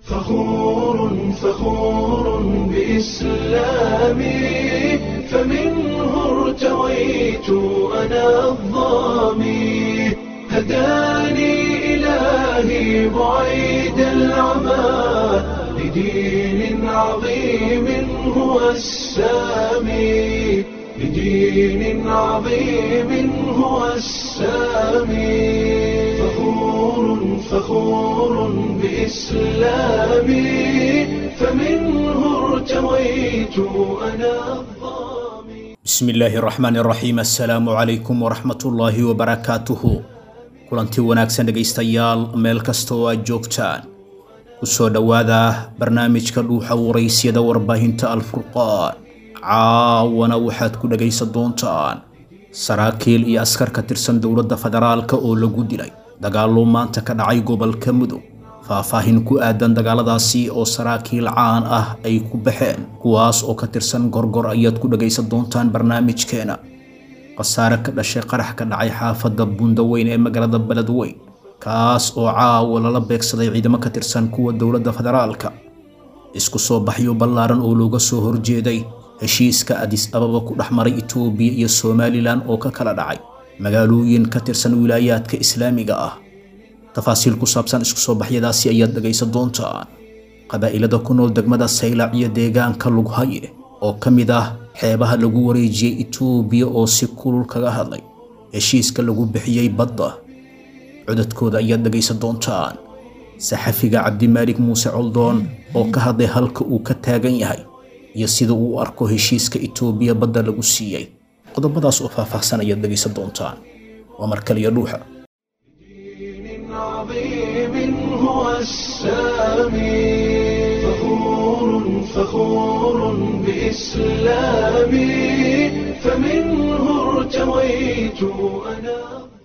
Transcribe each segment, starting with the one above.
فخور فخور بإسلامي فمنه ارتويت أنا الظامي هداني إلهي بعيد العمى لدين عظيم هو السامي لدين عظيم هو السامي فخور فخور بإسلامي فمنه ارتويت أنا الظامي bismi illaahi raxmaani raxiim assalaamu calaykum waraxmatullaahi wabarakaatuhu kulanti wanaagsan dhegaystayaal meel kasta oo aad joogtaan kusoo dhowaada barnaamijka dhuuxa waraysyada warbaahinta alfurqaan caawana waxaad ku dhegaysan doontaan saraakiil iyo askar ka tirsan dowladda federaalka oo lagu dilay dagaallo maanta ka dhacay gobolka mudug faahfaahin ku aadan dagaaladaasi oo saraakiil caan ah ay ku baxeen kuwaas oo ka tirsan gorgor ayaad ku dhagaysan doontaan barnaamijkeena khasaare ka dhashay qarax ka dhacay xaafadda bundaweyn ee magaalada beledweyn kaas oo caawa lala beegsaday ciidamo ka tirsan kuwa dowladda federaalka isku soo baxyo ballaaran oo looga soo horjeeday heshiiska adis ababa ku dhex maray itoobiya iyo somalilan oo ka kala dhacay magaalooyin ka tirsan wilaayaadka islaamiga ah tafaasiil ku saabsan isku soo baxyadaasi ayaad dhegaysan doontaan qabaa'ilada ku nool degmada saylac iyo deegaanka lughaye oo ka mid ah xeebaha lagu wareejiyey itoobiya oo si kulul kaga hadlay heshiiska lagu bixiyey badda codadkooda ayaad dhegaysan doontaan saxafiga cabdimaalik muuse coldoon oo ka hadlay halka uu ka taagan yahay iyo sida uu u arko heshiiska itoobiya badda lagu siiyey qodobadaas oo faahfaahsan ayaad dhegaysan doontaan waa mar kaliya dhuuxa دين عظيم هو السامي فخور فخور بإسلامي فمنه ارتويت أنا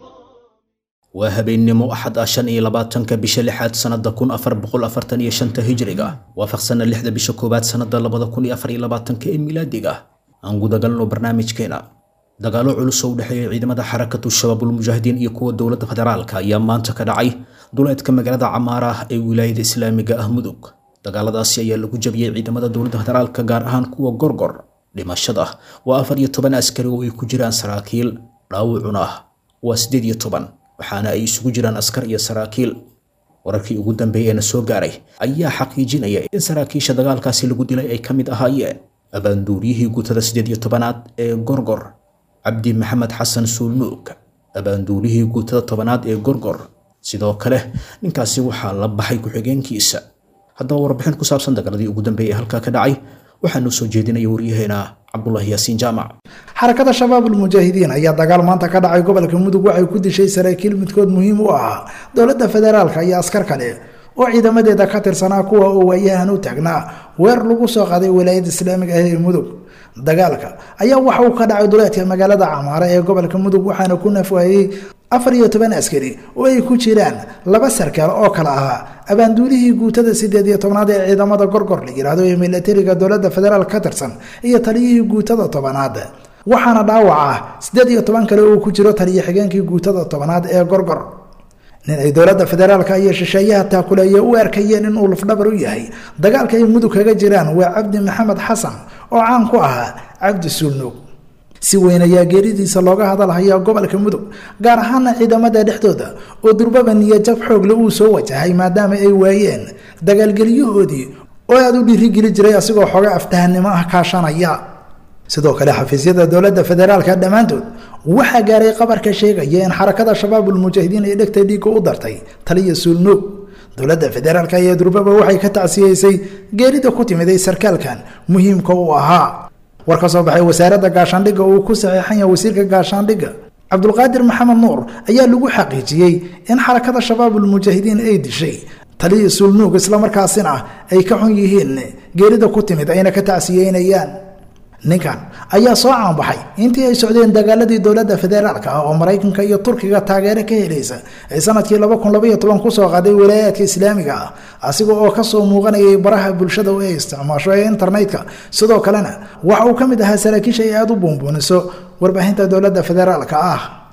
waa habeennimo axad ah shan iyo labaatanka bisha lixaad sannada kun afar boqol afartan iyo shanta hijriga waafaqsana lixda bisha koowaad sannada labada kun iyo afar iyo labaatanka ee milaadiga aan gudagalno barnaamijkeena dagaallo culus oo u dhexeeya ciidamada xarakatu shabaabulmujaahidiin iyo kuwa dowladda federaalka ayaa maanta ka dhacay duleedka magaalada camaara ah ee wilaayada islaamiga ah mudug dagaaladaasi ayaa lagu jabiyey ciidamada dowladda federaalka gaar ahaan kuwa gorgor dhimashada waa afar iyo toban askari oo ay ku jiraan saraakiil dhaawacuna waa siddeed iyo toban waxaana ay isugu jiraan askar iyo saraakiil wararkii ugu dambeeyey ee na soo gaaray ayaa xaqiijinaya in saraakiisha dagaalkaasi lagu dilay ay ka mid ahaayeen abaanduuriyihii guutada siddeed iyo tobanaad ee gorgor cabdi maxamed xasan suulnuug abaanduuriyihii guutada tobanaad ee gorgor sidoo kale ninkaasi waxaa la baxay ku-xigeenkiisa haddaba warbixin ku saabsan dagaaladii ugu dambeeyey ee halkaa ka dhacay waxaa noo soo jeedinaya waryaheena cabdulaahi yaasiin jaamac xarakada shabaabul mujaahidiin ayaa dagaal maanta ka dhacay gobolka mudug waxay ku dishay saraakiil midkood muhiim u ahaa dowladda federaalka iyo askar kale oo ciidamadeeda ka tirsanaa kuwa oo waayahan u taagnaa weer lagu soo qaaday walaayadda islaamiga ah ee mudug dagaalka ayaa waxa uu ka dhacay duleedka magaalada camaare ee gobolka mudug waxaana ku nafwaayey afar iyo toban askari oo ay ku jiraan laba sarkaal oo kale ahaa abaanduulihii guutada sideed iyo tobnaad ee ciidamada gorgor la yidhaahdo ee milatariga dowladda federaal ka tirsan iyo taliyihii guutada tobanaad waxaana dhaawac ah siddeed iyo toban kale oo ku jiro taliyo xigeenkii guutada tobanaad ee gorgor nin ay dowladda federaalka iyo shisheeyaha taakuleeye u arkayeen inuu lafdhabar u yahay dagaalka ay mudug kaga jiraan waa cabdi maxamed xasan oo caan ku ahaa cabdi suulnuug si weyn ayaa geeridiisa looga hadalhayaa gobolka mudug gaar ahaana ciidamada dhexdooda oo durbaba niyajab xoogle uu soo wajahay maadaama ay waayeen dagaalgelyahoodii oo aada u dhiirigeli jiray asigoo xooga aftahanimo ah kaashanaya sidoo kale xafiisyada dowladda federaalka dhammaantood waxaa gaaray qabarka sheegaya in xarakada shabaabulmujaahidiin ay dhegta dhiigga u dartay taliya suulnuug dowladda federaalka ayaa durbaba waxay ka tacsiyeysay geerida ku timiday sarkaalkan muhiimka u ahaa war ka soo baxay wasaaradda gaashaandhigga uu ku saxiixan yahay wasiirka gaashaandhigga cabdulqaadir maxamed nuur ayaa lagu xaqiijiyey in xarakada shabaabulmujaahidiin ay dishay taliya suulnuug islamarkaasina ay ka xun yihiin geerida ku timid ayna ka tacsiyeynayaan ninkan ayaa soo caanbaxay intii ay socdeen dagaaladii dowladda federaalka ah oo maraykanka iyo turkiga taageero ka helaysa ay sanadkii kusoo qaaday walaayaadka islaamiga ah asiga oo kasoo muuqanayay baraha bulshada oo ay isticmaasho ee internetka sidoo kalena waxa uu ka mid ahaa saraakiisha ay aada u buunbuuniso warbaahinta dowladda federaalka ah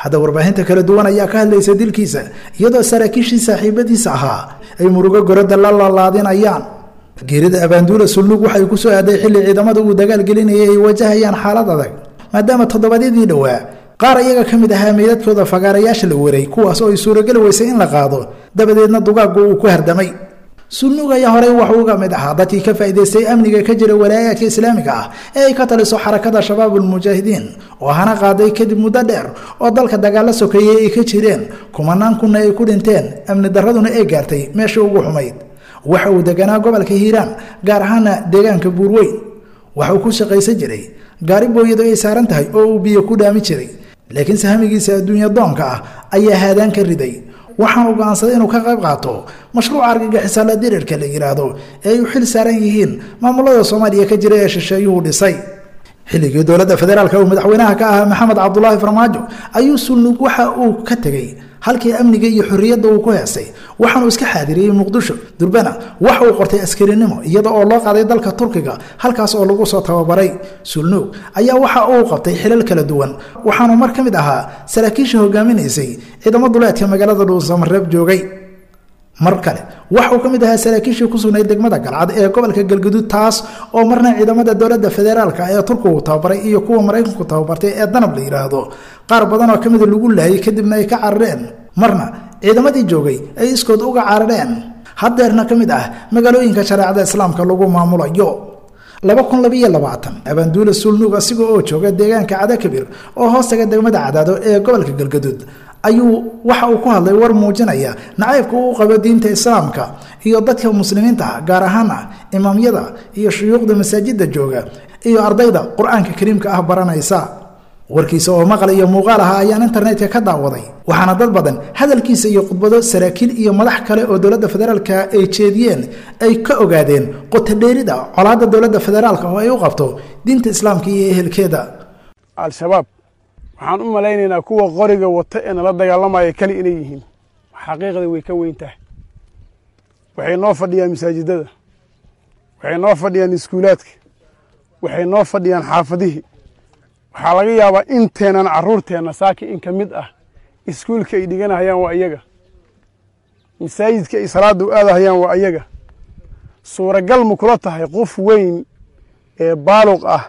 hadda warbaahinta kala duwan ayaa ka hadlaysa dilkiisa iyadoo saraakiishii saaxiibadiisa ahaa ay murugo goradda la laalaadinayaan geerida abaanduula sulnuug waxay ku soo aaday xilli ciidamada uu dagaal gelinayay ay wajahayaan xaalad adag maadaama toddobaadyadii dhowaa qaar iyaga ka mid ahaa meydadkooda fagaarayaasha la weray kuwaas oo ay suurageli weysay in la qaado dabadeedna dugaaggu uu ku hardamay sulnuug ayaa horey waxuu uga mid ahaa dadkii ka faa'idaystay amniga ka jira walaayaadka islaamiga ah ee ay ka taliso xarakada shabaabulmujaahidiin oo hana qaaday kadib muddo dheer oo dalka dagaalo sokeeyey ay ka jireen kumanaan kunna ay ku dhinteen amni darraduna ay gaartay meeshii ugu xumayd waxa uu deganaa gobolka hiiraan gaar ahaana deegaanka buurweyn waxa uu ku shaqaysan jiray gaari booyadu ay saaran tahay oo uu biyo ku dhaami jiray laakiin sahamigiisa adduunya doonka ah ayaa haadaan ka riday waxaanu go'aansaday inuu ka qayb qaato mashruuca argagixisaala dirirka la yidhaahdo ee ay u xil saaran yihiin maamulada soomaaliya ka jira ee shisheeyuhu dhisay xilligii dowladda federaalka uu madaxweynaha ka ahaa maxamed cabdulaahi farmaajo ayuu sulnug waxa uu ka tegey halkii amniga iyo xorriyadda uu ku heestay waxaanuu iska xaadiriyey muqdisho durbana waxa uu qortay askarinimo iyada oo loo qaaday dalka turkiga halkaas oo lagu soo tababaray sulnuug ayaa waxa uu qabtay xilal kala duwan waxaanu mar ka mid ahaa saraakiisha hogaaminaysay ciidamo duleedka magaalada dhuusamareeb joogay mar kale waxauu ka mid ahaa saraakiishii ku sugnayd degmada galcad ee gobolka galguduud taas oo marna ciidamada dowladda federaalka ee turkigu tababaray iyo kuwa maraykanku tababartay ee danab la yidhaahdo qaar badan oo ka mida lagu laayay kadibna ay ka carareen marna ciidamadii joogay ay iskood uga carareen haddeerna ka mid ah magaalooyinka shareecada islaamka lagu maamulayo laba kun labiyo labaatan abaanduula sulnuug asiga oo jooga deegaanka cadakabir oo hoostaga degmada cadaado ee gobolka galgaduud ayuu waxa uu ku hadlay war muujinaya nacaybka uu qabo diinta islaamka iyo dadka muslimiinta ah gaar ahaan ah imaamyada iyo shuyuuqda masaajidda jooga iyo ardayda qur-aanka kariimka ah baranaysa warkiisa oo maqal iyo muuqaal aha ayaan internetka ka daawaday waxaana dad badan hadalkiisa iyo khudbado saraakiil iyo madax kale oo dowladda federaalka ay jeediyeen ay ka ogaadeen qotodheerida colaadda dowladda federaalka oo ay u qabto diinta islaamka iyo ehelkeeda al-shabaab waxaan u malaynaynaa kuwa qoriga wata ee nala dagaalamaya keli inay yihiin xaqiiqda way ka weyn tahay waxay noo fadhiyaan masaajidada waxay noo fadhiyaan iskuulaadka waxay noo fadhiyaan xaafadihii waxaa laga yaabaa inteenan carruurteenna saaki in ka mid ah iskuulka ay dhiganahayaan waa iyaga masaajidka ay salaadda u aadahayaan waa iyaga suuragal ma kula tahay qof weyn ee baaluq ah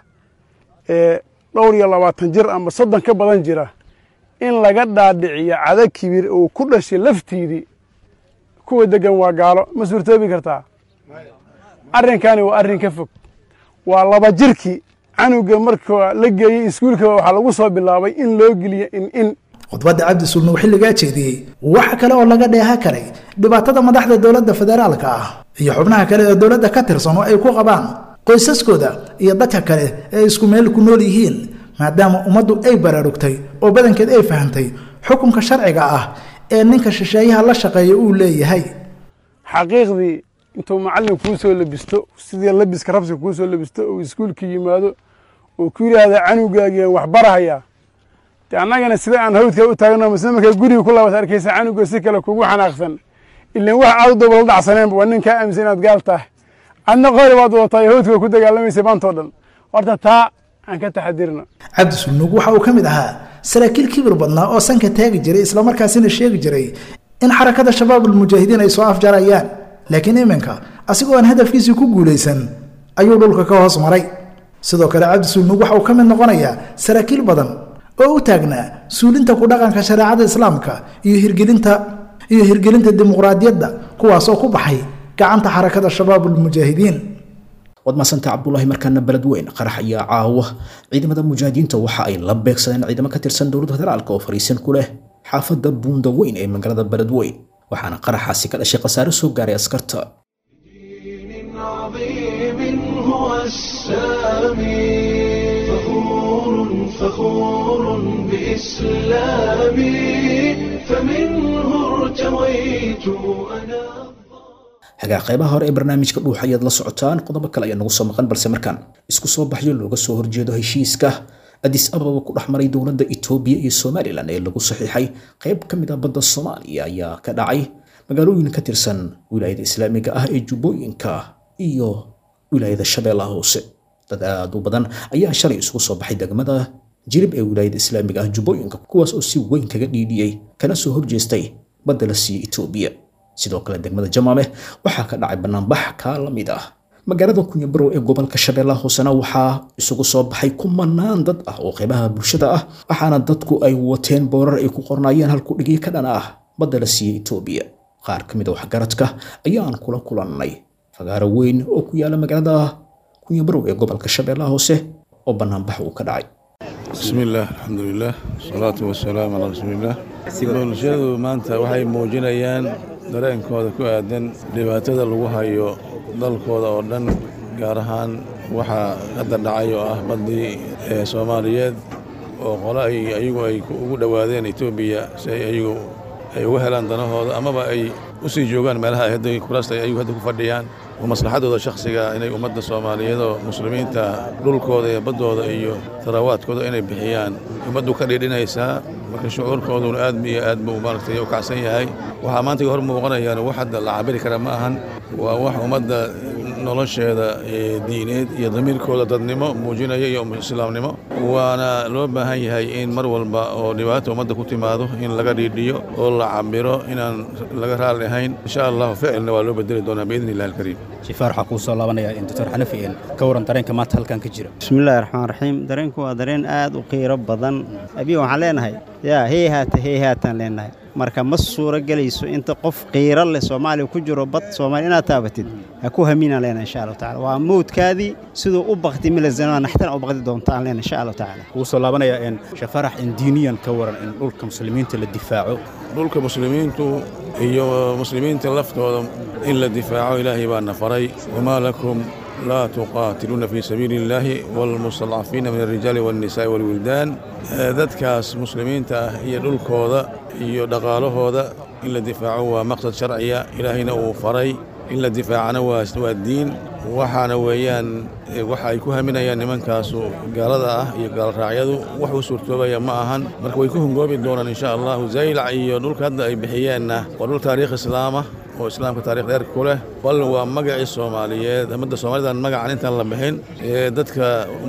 ee dhowr iyo labaatan jir ama soddon ka badan jira in laga dhaadhiciyo cada kibir uu ku dhashay laftiidii kuwa deggan waa gaalo ma suurtoobi kartaa arrinkaani waa arrin ka fog waa laba jirkii canuga marka la geeyey iskuulka waxaa lagu soo bilaabay in loo geliyo in in khudbadda cabdi sulnuug xilligaa jeediyey waxa kale oo laga dheeha karay dhibaatada madaxda dowladda federaalka ah iyo xubnaha kale ee dowladda ka tirsan oo ay ku qabaan qoysaskooda iyo dadka kale ee isku meel ku nool yihiin maadaama ummaddu ay baraarugtay oo badankeed ay fahantay xukunka sharciga ah ee ninka shisheeyaha la shaqeeya uu leeyahay xaqiiqdii intuu macallin kuu soo labisto sidii labiska rabsiga kuu soo labisto uu iskuulka yimaado uu ku yidhaahda canugaagiian wax barahayaa de annagana sida aan hawdka u taagno masle markaa guriga ku laabas arkaysa canuga si kale kugu xanaaqsan ilan wax aad u daba la dhacsaneenba waa nin kaa aaminsan inaad gaal tahay adna qori baad wadataa hawdka ku dagaalamaysa maantao dhan horta taa aan ka taxadirno cabdi sulnuug waxa uu ka mid ahaa saraakiil kibir badnaa oo sanka taagi jiray islamarkaasina sheegi jiray in xarakada shabaabulmujaahidiin ay soo afjarayaan laakiin iminka asigoo aan hadafkiisii ku guulaysan ayuu dhulka ka hoos maray sidoo kale cabdi sulnuug waxa uu ka mid noqonayaa saraakiil badan oo u taagnaa suulinta ku dhaqanka shareecada islaamka iyo hirgelinta iyo hirgelinta dimuqraadiyadda kuwaasoo ku baxay gacanta xarakada shabaabulmujaahidiin waad maasanta cabdulaahi markaana beled weyn qarax ayaa caawa ciidamada mujaahidiinta waxa ay la beegsadeen ciidamo ka tirsan dowladda federaalk oo fariisin ku leh xaafadda buunda weyn ee magaalada beled weyn waxaana qaraxaasi ka dhashay khasaare soo gaaray askarta دين عظيم هو السامي فخور فخور بإسلامي فمنه ارتويت أنا hagaa qaybaha hore ee barnaamijka dhuux ayaad la socotaan qodobo kale ayaa nagu soo maqan balse markaan isku soo baxyo looga soo horjeedo heshiiska adis ababa ku dhex maray dowladda itoobiya iyo somalilan ee lagu saxiixay qayb ka mid ah badda soomaaliya ayaa ka dhacay magaalooyin ka tirsan wilaayada islaamiga ah ee jubbooyinka iyo wilaayada shabeellaha hoose dad aad u badan ayaa shalay isugu soo baxay degmada jilib ee wilaayada islaamiga ah jubbooyinka kuwaas oo si weyn kaga dhiidhiyey kana soo horjeestay badda la siiyey etoobiya sidoo kale degmada jamaame waxaa ka dhacay banaanbax kaa la mid ah magaalada kunyabarow ee gobolka shabeellaha hoosena waxaa isugu soo baxay kumanaan dad ah oo qeybaha bulshada ah waxaana dadku ay wateen boorar ay ku qornaayeen halkudhigii ka dhan ah badda la siiyey etoobiya qaar ka mid a waxgaradka ayaan kula kulannay fagaaro weyn oo ku yaala magaalada kunyabarow ee gobolka shabeellaha hoose oo banaanbax uu ka dhacay بسم الله الحمد لله والصلاة والسلام على رسول الله bulshadu maanta waxay muujinayaan dareenkooda ku aadan dhibaatada lagu hayo dalkooda oo dhan gaar ahaan waxaa hadda dhacay oo ah baddii ee soomaaliyeed oo qole ay ayagu ay ugu dhowaadeen etoobiya si ay ayagu ay uga helaan danahooda amaba ay u sii joogaan meelaha ay hadda kuraasta ay ayagu hadda ku fadhiyaan oo maslaxadooda shakhsiga inay ummadda soomaaliyeed oo muslimiinta dhulkooda iyo baddooda iyo tarawaadkooda inay bixiyaan ummaddu ka dhiidhinaysaa marka shucuurkooduna aad iyo aad buu maaragtay u kacsan yahay waxaa maanta hor muuqanayaan wax hadda la cabiri kara ma ahan waa wax ummadda nolosheeda ee diineed iyo damiirkooda dadnimo muujinaya iyo islaamnimo waana loo baahan yahay in mar walba oo dhibaata ummadda ku timaado in laga dhiidhiyo oo la cabiro inaan laga raali ahayn insha allahu ficilna waa loo bedeli doonaa biidni illahi alkariim shifaar waxaa kuu soo laabanaya doctor xanafi een ka waran dareenka maanta halkan ka jira bismillahi raxmaan raxiim dareenku waa dareen aad u qiiro badan abiya waxaan leenahay yaa hey haata hey haataan leenahay marka ma suuro gelayso inta qof qiiro leh soomaaliya ku jiro bad soomaaliya inaad taabatid ha ku haminaan leenahay insha allahu tacala waa mawdkaadii siduu u bakti milazanaa naxtana u bakti doonta aan leenahay insha allahu tacala kuu soo laabanaya een shafarax in diiniyan ka waran in dhulka muslimiinta la difaaco dhulka muslimiintu iyo muslimiinta laftooda in la difaaco ilaahay baana faray wamaa lakum laa tuqaatiluuna fii sabiili illaahi waalmustadcafiina min alrijaali waalnisaa'i waalwildaan dadkaas muslimiinta ah iyo dhulkooda iyo dhaqaalahooda in la difaaco waa maqsad sharciya ilaahayna uu faray in la difaacana waa diin waxaana weeyaan waxa ay ku haminayaan nimankaasu gaalada ah iyo gaalraacyadu wax u suurtoobaya ma ahan marka way ku hungoobi doonaan insha allahu zaylac iyo dhulka hadda ay bixiyeenna waa dhul taariikh islaamah oo islaamka taarikh dheer ku leh bal waa magacii soomaaliyeed ummadda soomaalidan magacan intaan la bixin ee dadka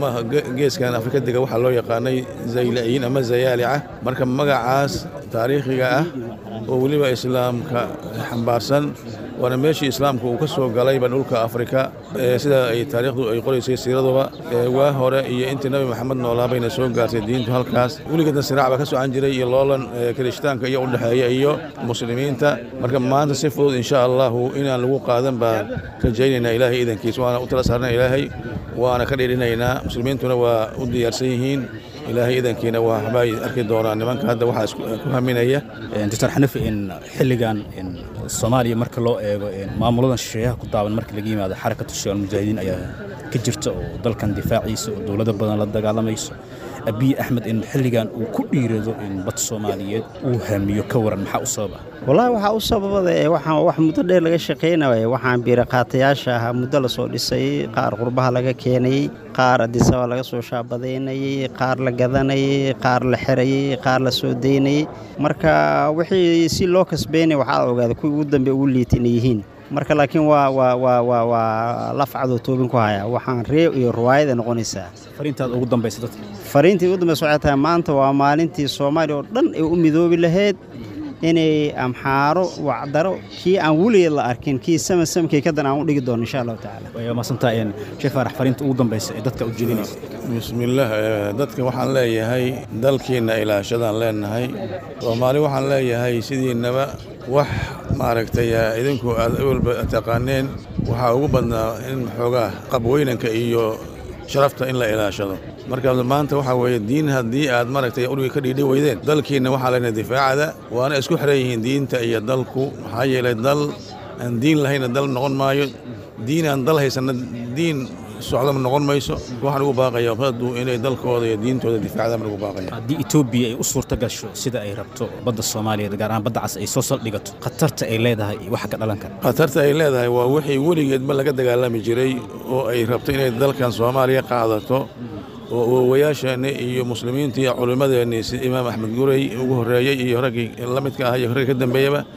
geeskan afrika dega waxaa loo yaqaanay zayliciyiin ama zayaalica marka magacaas taariikhiga ah oo weliba islaamka xambaarsan waana meeshii islaamka uu ka soo galayba dhulka afrika sida ay taariikhdu ay qoraysay siiraduba waa hore iyo intii nabi maxamed noolaa bayna soo gaartay diintu halkaas weligeedna siraac baa ka socan jiray iyo loolan kirishtaanka iyo udhexeeya iyo muslimiinta marka maanta si fudud insha allahu inaan lagu qaadan baan rajaynaynaa ilaahay idankiis waana u tala saarna ilaahay waana ka dhiidhinaynaa muslimiintuna waa u diyaarsan yihiin ilaahay idankiina waxbay arki doonaan nimanka hadda waxaa ku haminaya doctor xanafi in xilligan in soomaaliya marka loo eego maamuladan shisheeyaha ku taaban marka laga yimaado xarakatu shabaal mujaahidiin ayaa ka jirta oo dalkan difaaciisa oo dowlado badan la dagaalamayso abiy axmed in xilligan uu ku dhiirado in bad soomaaliyeed uu hamiyo ka waran maxaa u sababa wallaahi waxaa u sababada ee waxaan wax muddo dheer laga shaqaynaya waxaan biiraqaatayaasha ahaa muddo la soo dhisay qaar qurbaha laga keenayey qaar adisaba laga soo shaabadaynayey qaar la gadanayey qaar la xerayey qaar la soo daynayey marka wixii si loo kasbaynaya waxaa la ogaaday kuwii ugu dambe ugu liita inay yihiin marka laakiin waa waa waa waa waa lafcadoo toobin ku haya waxaan ree iyo ruwaayada noqonaysaa fariintaad ugu dambaysa dadka fariintii ugu dambaysa waxay tahay maanta waa maalintii soomaaliya oo dhan ay u midoobi lahayd inay amxaaro wacdaro kii aan weligeed la arkin kii samasamkii kadan aan u dhigi doono insha allahu tacaala waa maasantaa een sheekh faarax fariinta ugu dambaysa ee dadka u jeedinaysa bismillaah dadka waxaan leeyahay dalkiinna ilaashadaan leenahay soomaali waxaan leeyahay sidiinaba wax maaragtay idinku aad awalba taqaaneen waxaa ugu badnaa in xoogaa qabweynanka iyo sharafta in la ilaashado marka maanta waxaa weeye diin haddii aad maaragtay uriga ka dhiidhi weydeen dalkiinna waxaa lena difaacada waana isku xiran yihiin diinta iyo dalku maxaa yeelay dal aan diin lahayna dal noqon maayo diin aan dal haysanna diin socdama noqon mayso waxaan ugu baaqaya ummaddu inay dalkooda iyo diintooda difaacdaan baan ugu baaqaya haddii etoobiya ay u suurto gasho sida ay rabto badda soomaaliyeed gaar ahaan badda cas ay soo saldhigato khatarta ay leedahay iyo waxa ka dhalan kara khatarta ay leedahay waa wixii weligeedba laga dagaalami jiray oo ay rabto inay dalkan soomaaliya qaadato oo awowayaasheenni iyo muslimiinta iyo culimmadeenni si imaam axmed gurey ugu horreeyey iyo raggii la midka ah iyo raggii ka dambeeyaba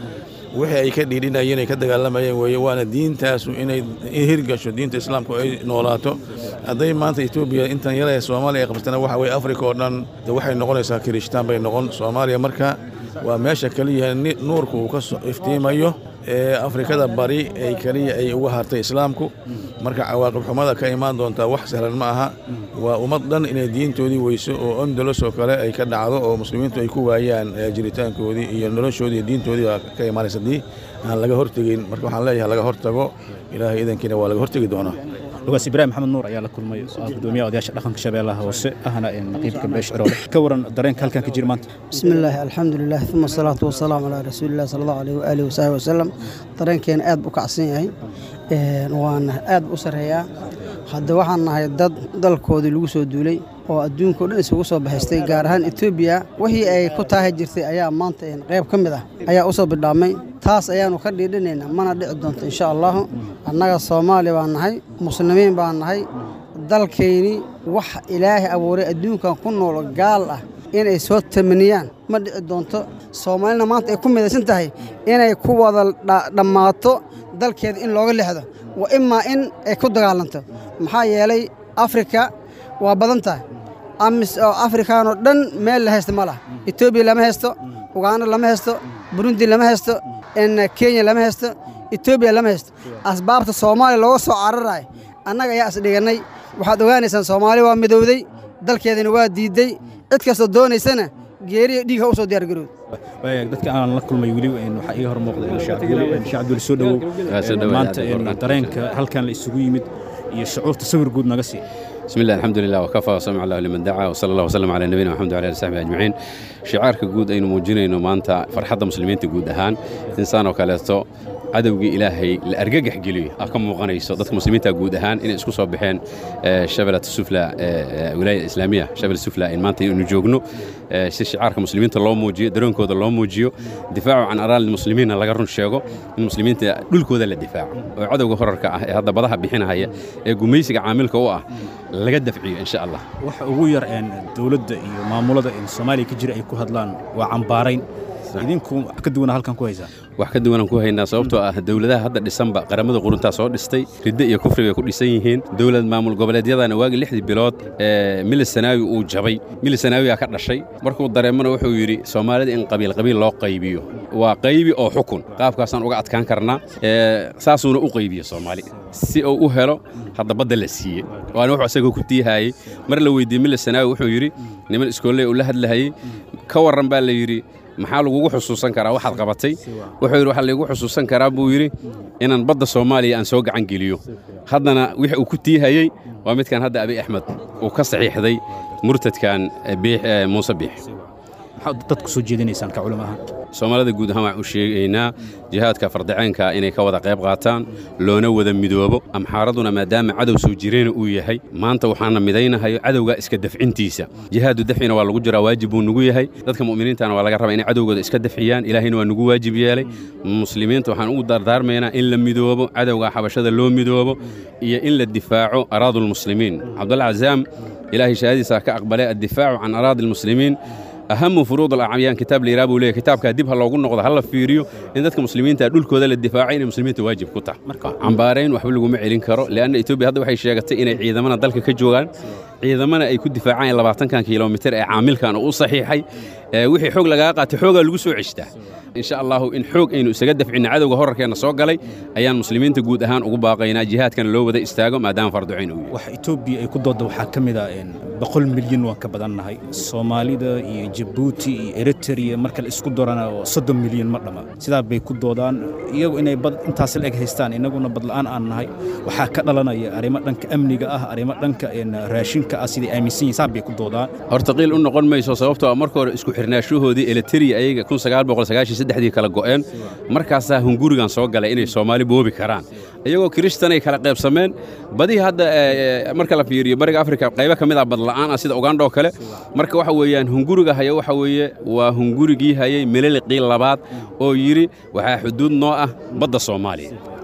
wixii ay ka dhiidhinayeen ay ka dagaalamayeen weeye waana diintaasu inay hirgasho diinta islaamku ay noolaato hadday maanta etoobiya intan yar ee soomaaliya ay qabsatana waxa weye afrika oo dhan de waxay noqonaysaa kirishtaan bay noqon soomaaliya marka waa meesha keliya nuurku uu ka iftiimayo ee afrikada bari ay keliya ay uga hartay islaamku marka cawaaqib xumada ka imaan doontaa wax sahlan ma aha waa ummad dhan inay diintoodii weyso oo ondolos oo kale ay ka dhacdo oo muslimiintu ay ku waayaan jiritaankoodii iyo noloshoodii iyo diintoodii baa ka imaanaysa haddii aan laga hortegin marka waxaan leeyahay laga hortago ilaahay idankiina waa laga hortegi doonaa lugaas ibraahim maxamed nuur ayaa la kulmay oo ah gudoomiyaha odayaasha dhaqanka shabeellaha hoose ahna naqiibka beesh ciroole ka waran dareenka halkan ka jira maanta بسم الله الحمد لله ثم الصلاة والسلام على رسول الله صلى الله عليه وآله وصحبه وسلم dareenkeena aad buu kacsan yahay waana aad u sareeyaa hadda waxaan nahay dad dalkoodii lagu soo duulay oo adduunka o dhan isugu soo bahaystay gaar ahaan etoobiya wixii ay ku taahi jirtay ayaa maanta qayb ka mid ah ayaa u soo bidhaamay taas ayaanu ka dhiidhinaynaa mana dhici doonto insha allahu annaga soomaali baan nahay muslimiin baan nahay dalkayni wax ilaahay abuuray adduunkan ku nool gaal ah inay soo tamaniyaan ma dhici doonto soomaalina maanta ay ku midaysan tahay inay ku wada dhammaato dalkeeda in looga lexdo wa imaa in ay ku dagaalanto maxaa yeelay afrika waa badan tahay amis oo afrikaanoo dhan meel la haysta ma laha etoobiya lama haysto uganda lama haysto burundi lama haysto kenya lama haysto etoobiya lama haysto asbaabta soomaaliya looga soo cararayo annaga ayaa isdhigannay waxaad ogaanaysaan soomaali waa midowday dalkeedana waa diidday cid kastoo doonaysana geeriya dhiig ha u soo diyaargarowd dadka aan la kulmay weli waxaa iga hor muuqda sheekh cabdul soo dhowow maanta dareenka halkan la isugu yimid iyo shucuurta sawir guud naga sii بسم الله الحمد لله وكفى وسمع الله لمن دعا وصلى الله وسلم على نبينا محمد وعلى اله وصحبه اجمعين شعارka guud aynu muujinayno maanta farxadda muslimiinta guud ahaan insaan oo kaleeto cadowgii ilaahay la argagax geliyo ah ka muuqanayso dadka muslimiinta guud ahaan inay isku soo baxeen shabelat sufla wilaayada islaamiya shabel sufla in maanta aynu joogno si shicaarka muslimiinta loo muujiyo dareenkooda loo muujiyo difaacu can araali muslimiinna laga run sheego in muslimiinta dhulkooda la difaaco oo cadowga horarka ah ee hadda badaha bixinahaya ee gumaysiga caamilka u ah laga dafciyo insha allah waxa ugu yar dowladda iyo maamulada soomaaliya ka jira ay ku hadlaan waa cambaarayn idinku wax ka duwana halkan ku haysaa wax ka duwanaan ku haynaa sababtoo ah dowladaha hadda dhisanba qaramada quruntaa soo dhistay riddo iyo kufri bay ku dhisan yihiin dowlad maamul goboleedyadana waagii lixdii bilood ee mili sanaawi uu jabay mili sanaawigaa ka dhashay markuu dareemana wuxuu yidhi soomaalida in qabiil qabiil loo qaybiyo waa qaybi oo xukun qaabkaasaan uga adkaan karnaa saasuuna u qaybiyo soomaali si uu u helo hadda badda la siiyey waana wuxuu isagoo ku tiihaayey mar la weydiiyey mili sanaawi wuxuu yidhi niman iskoolley uu la hadlahayey ka warran baa la yidhi maxaa lagugu xusuusan karaa waxaad qabatay wuxuu yidhi waxaa laygu xusuusan karaa buu yidhi inaan badda soomaaliya aan soo gacan geliyo haddana wix uu ku tiihayey waa midkan hadda abi axmed uu ka saxiixday murtadkan muuse biix maxaad dadku soo jeedinaysaan ka culimo ahaan soomaalida guud ahaan waxaan u sheegaynaa jihaadka fardaceenka inay ka wada qayb qaataan loona wada midoobo amxaaraduna maadaama cadow soo jireena uu yahay maanta waxaana midaynahayo cadowga iska dafcintiisa jihaadu dafcina waa lagu jiraa waajib buu nugu yahay dadka mu'miniintana waa laga rabaa inay cadowgooda iska dafciyaan ilaahayna waa nugu waajib yeelay muslimiinta waxaan ugu dardaarmaynaa in la midoobo cadowga xabashada loo midoobo iyo in la difaaco araadu lmuslimiin cabdalla cazaam ilaahay shahaadiisa ka aqbalay addifaacu can araadi lmuslimiin ahamu furuud alacyaan kitaab la yidhaha buu leeyahy kitaabkaa dib ha loogu noqdo ha la fiiriyo in dadka muslimiinta dhulkooda la difaacay inay muslimiinta waajib ku tahay cambaarayn waxba laguma celin karo leanna etoobiya hadda waxay sheegatay inay ciidamana dalka ka joogaan ciidamana ay ku difaacaan labaatankan kilomitir ee caamilkan oo u saxiixay wixii xoog lagaga qaatay xoogaa lagu soo ceshtaa insha allahu in xoog aynu isaga dafcinna cadowga horarkeenna soo galay ayaan muslimiinta guud ahaan ugu baaqaynaa jihaadkana loo wada istaago maadaama farducayn uu yahay wax etoobiya ay ku doodda waxaa ka mid ah boqol milyan waan ka badannahay soomaalida iyo jabuuti iyo eritrea marka la isku darana oo soddon milyan ma dhamma sidaa bay ku doodaan iyagu inay bad intaas la eg haystaan innaguna badla'aan aan nahay waxaa ka dhalanaya arrimo dhanka amniga ah arrimo dhanka raashinka ah siday aaminsan yihin saa bay ku doodaan horta qiil u noqon mayso sababtoo ah marka hore isku xirnaashahoodii eritrea ayaga kun sagaal boqol sagaashan saddexdii kala go'een markaasaa hungurigan soo galay inay soomaali boobi karaan iyagoo kiristanay kala qaybsameen badihii hadda marka la fiiriyo bariga afrika qaybo ka mid ah badla'aan ah sida ugandha oo kale marka waxa weeyaan hunguriga haya waxa weeye waa hungurigii hayay meleliqii labaad oo yidhi waxaa xuduud noo ah badda soomaaliya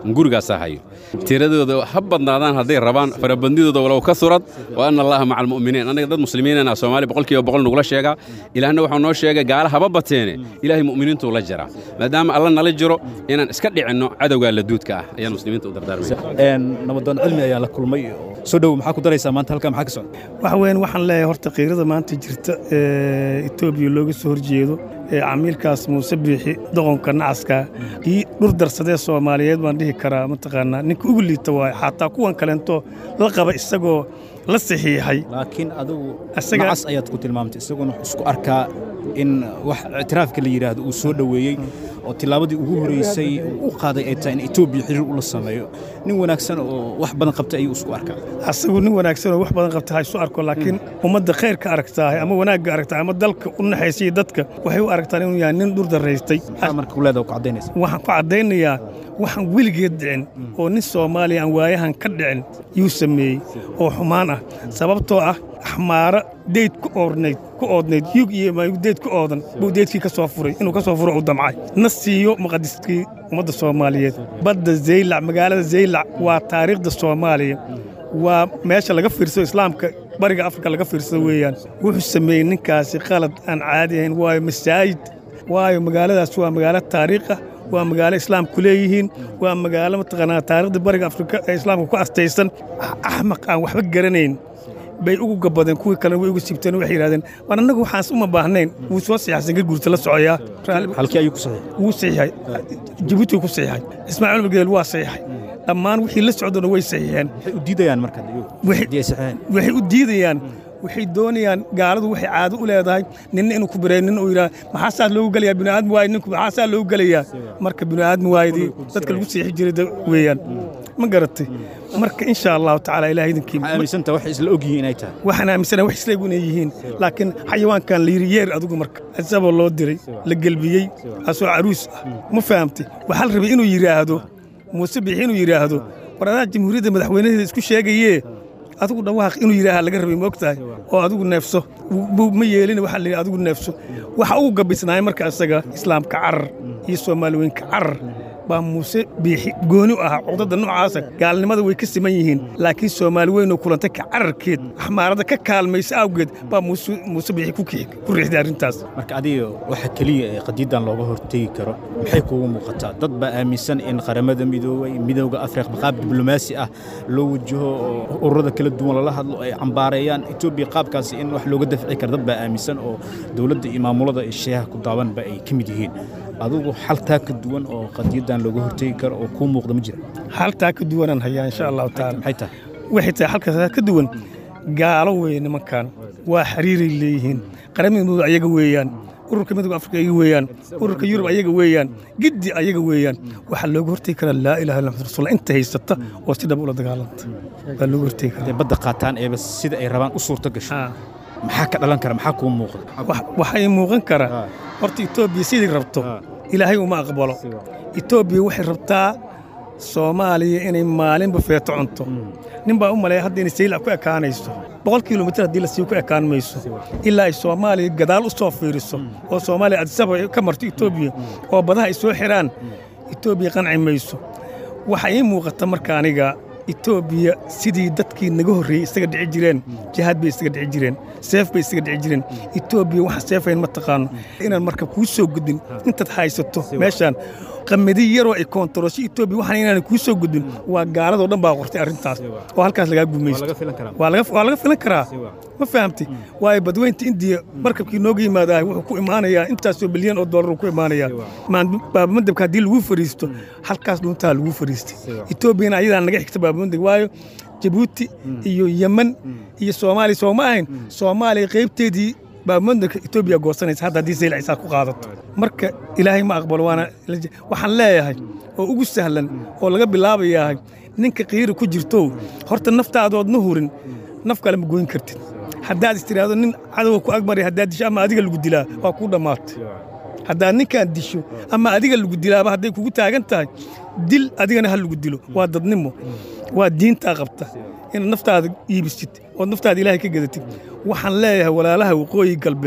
gurigaasaa hayo tiradooda ha badnaadaan hadday rabaan farabadnidooda walow ka surad wa anna allaha maca almu'miniin annaga dad muslimiinana soomaali boqolkiiba boqol nugula sheegaa ilaahna waxuu noo sheegay gaala haba bateene ilaahay mu'miniintuu la jiraa maadaama alla nala jiro inaan iska dhicinno cadowgaa laduudka ah ayaan muslimiinta u dardaarmaya nabadoon cilmi ayaa la kulmay oo soo dhow maxaa ku daraysaa maanta halkaa maxaa ka socda waxa weyn waxaan leeyahay horta qiirada maanta jirta ee etoobiya looga soo horjeedo ee camiilkaas muuse biixi doqonka nacaska kii dhur darsadee soomaaliyeed baan dhihi karaa mataqaanaa ninka ugu liita waaye xataa kuwan kaleento la qaba isagoo la saxiixay laakiin adigu Isaga- macas ayaad ku tilmaamtay isaguna wuxuu isku arkaa in wax ictiraafka la yidhaahdo uu soo dhoweeyey oo tillaabadii ugu horeysay uu u qaaday ay tahay in etoobiya xiriir ula sameeyo nin wanaagsan oo wax badan qabtay ayuu isku arkaa asagu nin wanaagsan oo wax badan qabta ha isu arko laakiin ummadda khayrka aragtaahay ama wanaagga aragtaa ama dalka u naxaysay dadka waxay u aragtaan inuu yahay nin dhur daraystay maxaa marka kuleeda ku caddaynaysa waxaan ku caddaynayaa waxaan weligeed dhicin oo nin soomaaliya aan waayahan ka dhicin yuu sameeyey oo xumaan ah sababtoo ah axmaaro deyd ku oodnayd ku oodnayd yug iyo maayug deyd ku oodan buu deydkii ka soo furay inuu ka soo furo u damcay na siiyo muqadiskii ummadda soomaaliyeed badda zaylac magaalada zaylac waa taariikhda soomaaliya waa meesha laga fiirsado islaamka bariga afrika laga fiirsado weeyaan wuxuu sameeyey ninkaasi qalad aan caadi ahayn waayo masaajid waayo magaaladaas waa magaalo taariikh ah waa magaalo islaamku leeyihiin waa magaalo mataqaanaa taariikhda bariga afrika ee islaamka ku astaysan axmaq aan waxba garanayn bay ugu gabadeen kuwii kalena way ugu sibteen waxay yidhahdeen waan annagu waxaas uma baahnayn wuu soo saxiixsan garguurta la socoyaa halkii ayuu ku saxiixay wuu saxiixay jabuuti ku saxiixay ismaaciil magdeel waa saxiixay dhammaan wixii la socdona way saxiixeen waxay u diidayaan marka Waxay- haddii ay saxiixeen waxay u diidayaan waxay doonayaan gaaladu waxay caado u leedahay ninna inuu ku bireeyo nin uu yidhaha maxaa saa loogu gelayaa bini'aadmi waaye ninku maxaa saa loogu gelayaa marka bini'aadmi waayadii dadka lagu siixi jiray da- weeyaan ma garatay marka insha allahu tacaala ilaah idinkii waxaa aaminsanta waxay isla ogyihiin inay tahay waxaan aaminsanahay wax isleegu inay yihiin laakiin xayawaankan la yidhi yeer adigu marka isagoo loo diray la gelbiyey asoo caruus ah ma fahamtay waxaa la rabay inuu yidhaahdo muuse biixi inuu yidhaahdo war adaa jamhuuriyadda madaxweynaheeda isku sheegayee adigu dhawaaq inuu yidhaaha laga rabay ma ogtahay oo adigu neefso buu ma yeelin waxaa la yidhi adigu neefso waxa ugu gabisnaay marka isaga islaamka carar iyo soomaali weynka carar baa muuse biixi gooni u ahaa cudadda noocaasa gaalnimada way ka siman yihiin laakiin soomaali weynoo kulantay ka cararkeed axmaarada ka kaalmaysa awgeed baa muuse muuse biixi ku kii- ku riixday arrintaas marka adiga waxa keliya ee qadiidan looga hortegi karo maxay kuugu muuqataa dad baa aaminsan in qaramada midoobay midowga afrika qaab diblomaasi ah loo wajaho oo ururada kala duwan lala hadlo ay cambaareeyaan etoobiya qaabkaasi in wax looga dafci karo dad baa aaminsan oo dowladda iyo maamulada ee sheeha ku daabanba ay ka mid yihiin adigu xaltaa ka duwan oo qadiidan looga hortegi karo oo kuu muuqda ma jira haltaa ka duwanaan hayaa insha allahu tacaala maxay tahay waxay tahay halkaas ka duwan gaalo weeye nimankan waa xiriiray leeyihiin qaramada midooda ayaga weeyaan ururka midooda afrika ayaga weeyaan ururka yurub ayaga weeyaan giddi ayaga weeyaan waxaa looga hortegi karaa laa ilaha illa muxamad rasuul inta haysata oo si dhab ula dagaalanta baa looga hortegi karaa hadday badda qaataan eeba sida ay rabaan u suurto gasho maxaa ka dhalan kara maxaa kuu muuqda Wax- waxay muuqan karaa horta etoobiya sidii rabto ilaahay uma aqbalo etoobiya waxay rabtaa soomaaliya inay maalinba feeto cunto nin baa u maleeya hadda inay saylac ku ekaanayso boqol kilomitir haddii la sii ku ekaan mayso ilaa ay soomaaliya gadaal u soo fiiriso oo soomaaliya adisaba ka marto etoobiya oo badaha ay soo xidhaan etoobiya qanci mayso waxaa ii muuqata marka aniga etoobiya sidii dadkii naga horreeyey isaga dhici jireen jihaad bay isaga dhici jireen seef bay isaga dhici jireen etoobiya waxa seefayn ma taqaano inaan marka kuu soo gudbin intaad haysato meeshaan qamadi yaroo ay koontarosho etoobiya waxaan inaan kuu soo gudbin waa gaaladoo dhan baa qortay arrintaas oo halkaas lagaa gumaysto waa laga waa laga filan karaa ma fahamtay waayo badweynta indiya markabkii nooga yimaadahay wuxuu ku imaanayaa intaasoo bilyan oo dollar uu ku imaanayaa baabamadabka haddii lagu fariisto halkaas dhuntaa lagu fariistay etoobiyana ayadaa naga xigta baabamadab waayo jabuuti iyo yemen iyo soomaaliya soo ma ahayn soomaaliya qaybteedii baabamadabka etoobiya goosanaysa hadda haddii sayl cisaar ku qaadato marka ilaahay ma aqbalo waana waxaan leeyahay oo ugu sahlan oo laga bilaabayahay ninka qiiri ku jirtow horta naftaadoodna hurin naf kale ma goyn kartid haddaad is tiraahdo nin cadowga ku agmaraya haddaad disho ama adiga lagu dilaa waa kuu dhammaatay haddaad ninkaan disho ama adiga lagu dilaaba hadday kugu taagan tahay dil adigana ha lagu dilo waa dadnimo waa diintaa qabta inaad naftaada iibisid ood naftaada ilaahay ka gadatid waxaan leeyahay walaalaha waqooyi galbeed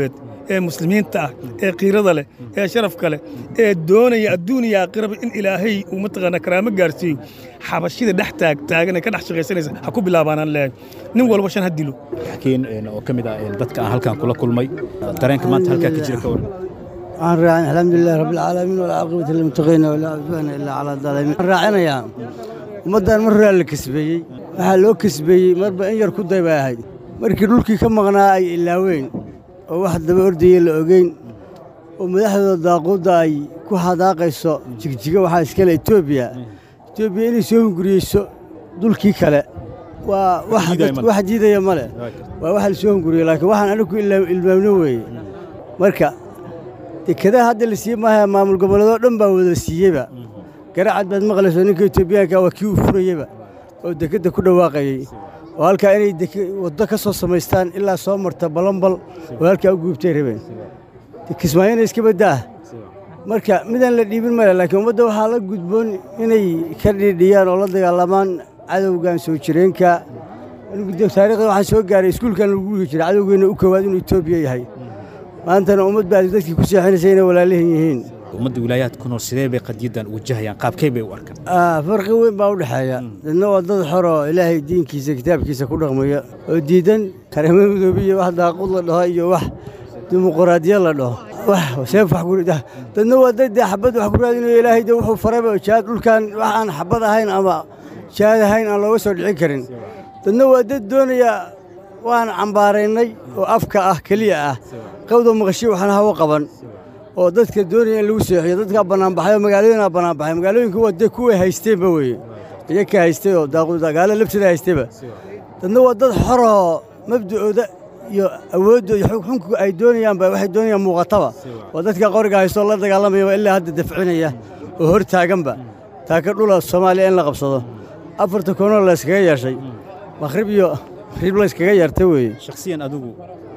ee muslimiinta ah ee qiirada leh ee sharafka leh ee doonaya adduuniya aakhiraba in ilaahay uu mataqaanaa karaamo gaarsiiyo xabashida dhex taag taagan ee ka dhex shaqaysanaysa ha ku bilaabaanaan leeyahay nin walba shan ha dilo xakiin oo ka mid ah dadka aan halkan kula kulmay dareenka maanta halkaa ka jira ka waran waxaan raacin alxamdulilah rabbilcaalamiin walcaaqibati lilmuttaqiina walaa cudwaana ilaa calaa daalimiin waxaan raacinayaa ummaddan mar horaa la kasbeeyey waxaa loo kasbeeyey marba in yar ku day bay ahayd markii dhulkii ka maqnaa ay ilaaween oo wax daba ordaya la ogeyn oo madaxdooda daaquudda ay ku hadaaqayso jigjiga waxaa iskale etoobiya etoobiya inay soo hunguriyeyso dulkii kale waa wax diidaya ma leh waa waxa la soo hunguriye laakiin waxaan anigu ilmaamno weeye marka dekadaha hadda la siiye maaha maamul gobolleedoo dhan baa wada siiyeyba garacad baad maqlayso ninka etoobiyaanka waa kii uu furayeyba oo dekedda ku dhawaaqayey oo halkaa inay waddo ka soo samaystaan ilaa soo marta balambal oo halkaa u guubtay rabeen kismaayona iska baddaah marka midaan la dhiibin male laakiin ummadda waxaa la gudboon inay ka dhiidhiyaan oo la dagaalamaan cadowgan soo jireenka taarikhda waxaa soo gaaray iskuulkan lagu dhigi jiray cadowgeenna u koowaad inuu etoobiya yahay maantana ummad baa dadkii ku seexinaysa inay walaalihin yihiin ummadda wilaayaadka ku nool sidee bay qadiyaddan wajahayaan qaabkay bay u arkaan farqi weyn baa u dhexeeya dadna waa dad xor oo ilaahay diinkiisa kitaabkiisa ku dhaqmaya oo diidan kareemo midoobiya wax daaqud la dhaho iyo wax dimuquraadiyad la dhaho wax seef wax kurida dadna waa dad dee xabad wax ku raadinayo ilaahay dee wuxuu farayba jihaad dhulkan wax aan xabad ahayn ama jihaad ahayn aan looga soo dhicin karin dadna waa dad doonaya waan cambaaraynay oo afka ah keliya ah qawda maqashiyo waxaan hawo qaban oo dadka doonaya in lagu seexiyo dadkaa bannaanbaxayo magaalooyinaa bannaanbaxay magaalooyinku waa dee kuway haysteenba weeye iyakaa haystay oo daaqudagaalo lafteeda haystayba dadna waa dad xoroo mabda'ooda iyo awooddooda xunku ay doonayaanba waxay doonayaan muuqataba oo dadka qoriga haystoo la dagaalamayaba ilaa hadda dafcinaya oo hor taaganba taaka dhula soomaaliya in la qabsado afarta koonoo la yskaga yeeshay makhrib iyo rib la yskaga yeertay weeye shakhsiyan adigu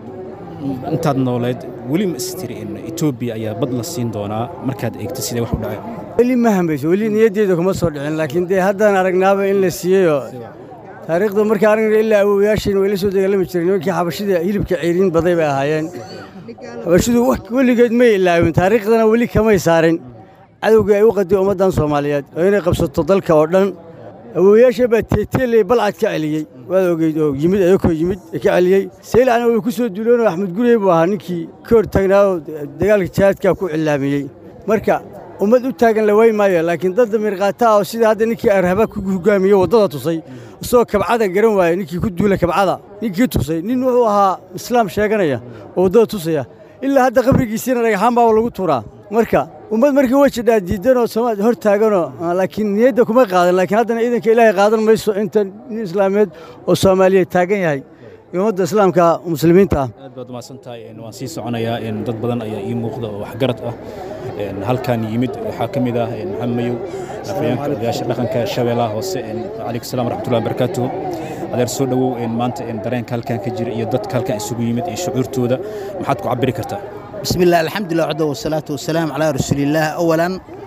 intaad nooleed weli ma istiri in etoobiya ayaa bad la siin doonaa markaad eegto sidee wax u dhaceen weli ma hambayso weli niyaddeeda kuma soo dhicin laakiin dee haddaan aragnaaba in la siiyeyoo taariikhda markaa aragna ilaa awowayaashiina way la soo dagaalami jireen nimankii xabashida hilibka ceyriin baday bay ahaayeen xabashidu weligeed may ilaawin taariikhdana weli kamay saarin cadowgii ay u qadiy ummaddan soomaaliyeed oo inay qabsato dalka oo dhan awowayaasha baa teeteeley balcad ka celiyey waad ogeyd oo yimid ayakoo yimid ka celiyey saylacna way ku soo duuloonoo axmed gurey buu ahaa ninkii ka hor taagnaa oo dagaalka jihaadkaa ku cilaamiyey marka ummad u taagan la way maayo laakiin dad damiirqaata ah oo sida hadda ninkii arhaba ku hogaamiyey waddada tusay isagoo kabcada garan waaya ninkii ku duula kabcada ninkii tusay nin wuxuu ahaa islaam sheeganaya oo waddada tusaya ilaa hadda qabrigiisiina dhagaxaan baa lagu tuuraa marka ummad markii way jidhaa diidanoo soomaali hor taaganoo laakiin niyadda kuma qaadan laakiin haddana ciidanka ilaahay qaadan mayso inta nin islaameed oo soomaaliyeed taagan yahay iyo ummadda islaamka muslimiinta ah aad baad umahadsan tahay waan sii soconayaa dad badan ayaa ii muuqda oo waxgarad ah halkan yimid waxaa ka mid ah maxamed mayow afayeenka odayaasha dhaqanka shabeellaha hoose calaykum salaam waraxmatullahi wabarakaatuhu adeer soo dhowow maanta dareenka halkan ka jira iyo dadka halkan isugu yimid iyo shucuurtooda maxaad ku cabiri kartaa بسم الله الحمد لله وحده والصلاة والسلام على رسول الله أولا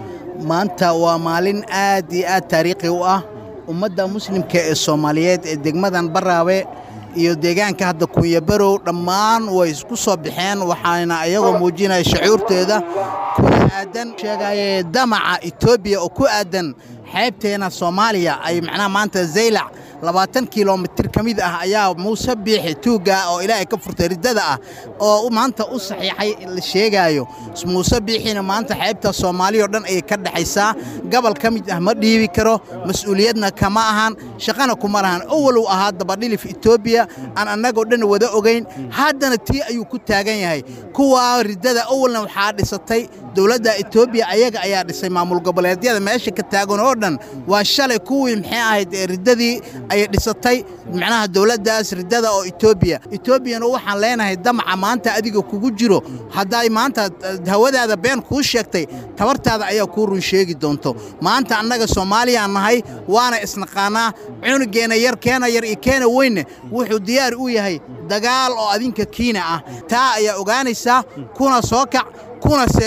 maanta waa maalin aad iyo aad taariikhi u ah ummadda muslimka ee soomaaliyeed ee degmadan baraawe iyo deegaanka hadda kunyabarow dhammaan way isku soo baxeen waxaana ayagoo muujinaya shacuurteeda kuna aadan sheegaye damaca etoobiya oo ku aadan xeebteena soomaaliya ay macnaha maanta zaylac labaatan kilomitir ka mid ah ayaa muuse biixi tuugga oo ilaahay ka furtay riddada ah oo maanta u saxiixay la sheegaayo muuse biixina maanta xeebta soomaaliya oo dhan ayay ka dhexaysaa gobol ka mid ah ma dhiibi karo mas-uuliyadna kama ahan shaqana kuma lahan owalow ahaa dabadhilif etoobiya aan annagoo dhan wada ogayn haddana tii ayuu ku taagan yahay kuwaa riddada owalna waxaa dhisatay dowladda etoobiya ayaga ayaa dhisay maamul goboleedyada meesha ka taagan oo dhan waa shalay kuwii maxay ahayd ee riddadii ayay dhisatay macnaha dowladdaas riddada oo etoobiya etoobiyana waxaan leenahay damaca maanta adiga kugu jiro hadday maanta hawadaada been kuu sheegtay tabartaada ayaa kuu run sheegi doonto maanta annaga soomaaliyaan nahay waana isnaqaanaa cunugeenna yar keena yar iyo keena weynne wuxuu diyaar u yahay dagaal oo adinka kiina ah taa ayaa ogaanaysaa kuna soo kac kuna seexo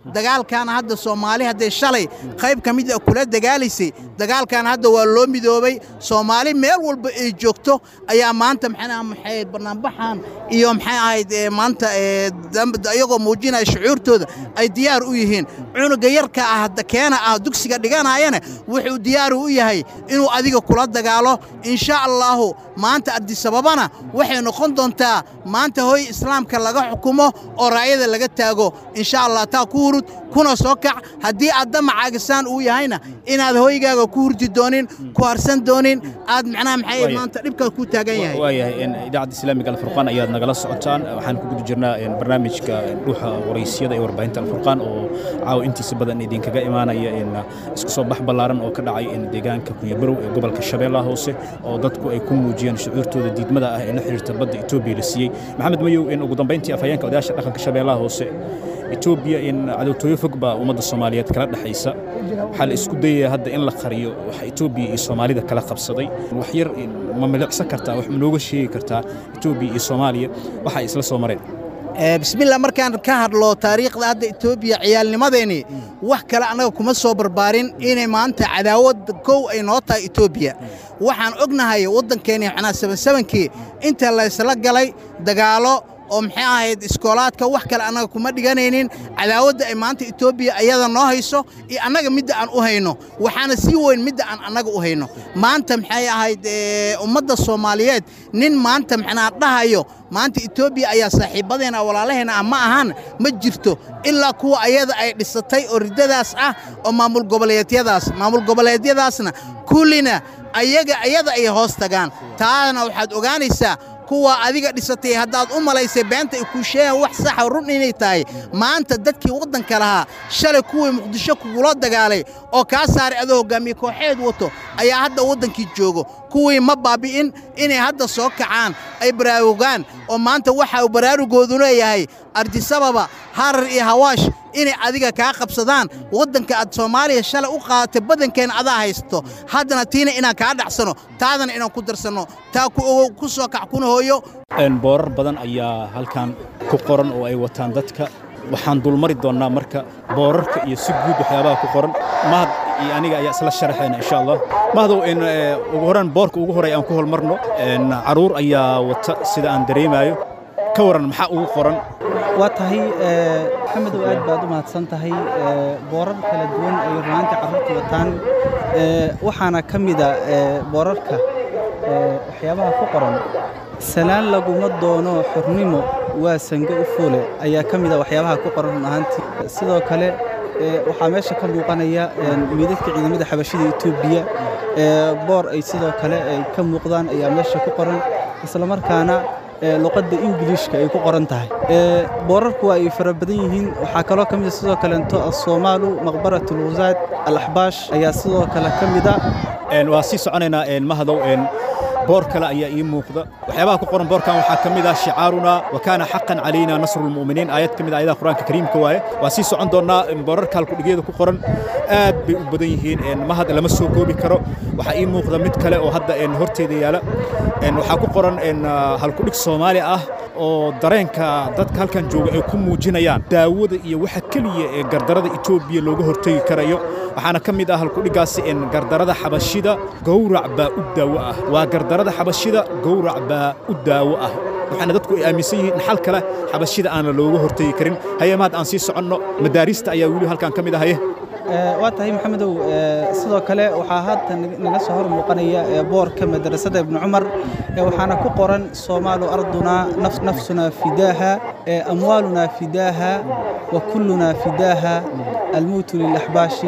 dagaalkan hadda soomaali hadday shalay qayb ka mid a kula dagaalaysay dagaalkan hadda waa loo midoobay soomaali meel walba ay joogto ayaa maanta maxaa maxay barnaambaxan iyo maxay ahayd ee, maanta ee, dam- iyagoo muujinaya shucuurtooda ay diyaar u yihiin cunuga yarka ah hadda keena ah dugsiga dhiganayana wuxuu diyaar u yahay inuu adiga kula dagaalo insha allahu maanta adisababana waxay noqon doontaa maanta hooy islaamka laga xukumo oo raayada laga taago insha allah taa ku hurud kuna soo kac haddii aad damacaagisaan uu yahayna inaad hooygaaga ku hurdi doonin ku harsan doonin aad macnaha maxay Waayo. maanta dhibka ku taagan yahay waayahay in idaacadda islaamiga alfurqaan ayaad nagala socotaan waxaan ku guda jirnaa in barnaamijka in dhuuxa waraysyada ee warbaahinta alfurqaan oo caawa intiisa badan idinkaga imaanaya in isku soo bax ballaaran oo ka dhacay in deegaanka kunyabarow ee gobolka shabeellaha hoose oo dadku ay ku muujiyeen shucuurtooda diidmada ah ee la xiriirta badda etoobiya la siiyey maxamed mayow in ugu dambayntii afhayeenka odayaasha dhaqanka shabeellaha hoose etoobiya in cadowtooyo fog baa ummadda soomaaliyeed kala dhexaysa waxaa la isku dayaya hadda in la qariyo waxa etoobiya iyo soomaalida kala qabsaday wax yar in ma milicsan kartaa wax ma nooga sheegi kartaa etoobiya iyo soomaaliya waxa ay isla soo mareen Ee, bismillah markaan ka hadlo taariikhda hadda etoobiya ciyaalnimadeeni wax kale annaga kuma soo barbaarin inay maanta cadaawad kow ay noo tahay etoobiya waxaan ognahay waddankeeni macnaa sabansabankii inta laysla galay dagaalo oo maxay ahayd iskoolaadka wax kale annaga kuma dhiganaynin cadaawadda ay maanta etoobiya ayada noo hayso iyo annaga midda aan u hayno waxaana sii weyn midda aan annaga u hayno maanta maxay ahayd ee, ummadda soomaaliyeed nin maanta macnaa dhahayo maanta etoobiya ayaa saaxiibadeena walaalaheena ah ma ahan ma jirto ilaa kuwa ayada ay dhisatay oo riddadaas ah oo maamul goboleedyadaas maamul goboleedyadaasna kullina ayaga ayada ay hoos tagaan taana waxaad ogaanaysaa kuwa adiga dhisatay haddaad u malaysay beenta ay kuu sheegaan wax saxa run inay tahay maanta dadkii waddanka lahaa shalay kuwii muqdisho kugula dagaalay oo kaa saaray adoo hoggaamiye kooxeed wato ayaa hadda waddankii joogo kuwii ma baabi'in inay hadda soo kacaan ay baraarugaan oo maanta waxa uu baraarugoodu leeyahay ardisababa harar iyo hawaash inay adiga kaa qabsadaan waddanka aad soomaaliya shalay u qaadatay badankeenna adaa haysto haddana tiina inaan kaa dhacsano taadana inaan ku darsanno taa ku ogow ku soo kac kuna hooyo Een, boorar badan ayaa halkan ku qoran oo ay wataan dadka waxaan dulmari doonnaa marka boorarka iyo si guud waxyaabaha ku qoran mahad iyo aniga ayaa isla sharaxayna insha allah mahdow in ee, ugu horaan boorka ugu horey aan ku holmarno een, caruur ayaa wata sida aan dareemayo ka waran maxaa ugu qoran waa tahay ee, maxamedow aad baad u mahadsan tahay ee, boorar kala duwan ay runaantii carruurta wataan ee, waxaana ka mida ee, boorarka ee, waxyaabaha ku qoran salaan laguma doono xornimo waa sange u foole ayaa ka mida waxyaabaha ku qoran run ahaantii sidoo kale ee, waxaa meesha ka muuqanaya een, meydadka ciidamada xabashida etoobiya ee, boor ay sidoo kale ay ka muuqdaan ayaa meesha ku qoran islamarkaana ee, luqadda ingiliishka ay ku qoran tahay Ee, boorarku waa ay fara badan yihiin waxaa kaloo ka mid a sidoo kaleento assoomaalu maqbarat alwusaad alaxbaash ayaa sidoo kale ka mida Een, waa sii soconaynaa een, mahdow een, boor kale ayaa ii muuqda waxyaabaha ku qoran boorkan waxaa ka mid ah shicaaruna wa kaana xaqan calayna nasru lmu'miniin aayad ka mid ah aayadaha qur-aanka kariimka waaye waa sii socon doonnaa een, boorarka halkudhigyada ku qoran aad bay u badan yihiin een, mahad lama soo koobi karo waxaa ii muuqda mid kale oo hadda een, horteeda yaala een, waxaa ku qoran een, ah, halkudhig soomaali ah oo dareenka dadka halkan jooga ay ku muujinayaan daawada iyo waxa keliya ee gardarada etoobiya looga hortegi karayo waxaana ka mid ah halkudhigaasi in gardarada xabashida gowrac baa u daawo ah waa gardarada xabashida gowrac baa u daawo ah waxaana dadku ay aaminsan yihiin in xal kale xabashida aana looga hortegi karin haye mahad aan sii soconno madaarista ayaa weli halkan ka mid ah haye Ee, waa tahay maxamedow ee, sidoo kale waxaa hadda nag- naga soo hor muuqanaya ee, boorka madrasada ibnu cumar ee, waxaana ku qoran soomaalu ardunaa naf- nafsunaa fidaaha ee, amwaalunaa fidaaha wa kullunaa fidaaha almowtu lilaxbaashi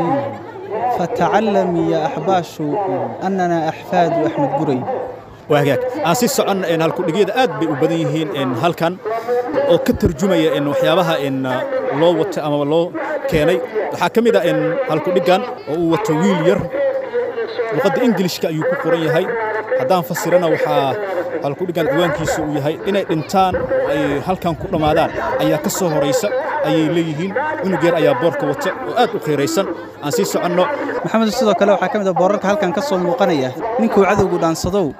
fatacallamii ya axbaashu annanaa axfaadu axmed guray waa hagaag aan sii socon een, halkudhigyada aad bay u badan yihiin een, halkan oo ka tarjumaya in waxyaabaha in ah, loo wato ama loo keenay waxaa ka mid ah in halkudhiggan oo uu wato wiil yar luqadda ingilishka ayuu ku qoran yahay haddaan fasirana waxaa halkudhiggan ciwaankiisa uu yahay inay dhintaan oo ay halkan ku dhammaadaan ayaa ka soo horaysa ayay leeyihiin cunug yar ayaa boorka wata oo aad u qiiraysan aan sii soconno maxamed sidoo kale waxaa ka mid ah boorarka halkan ka soo muuqanaya ninkuu cadowgu dhaansadow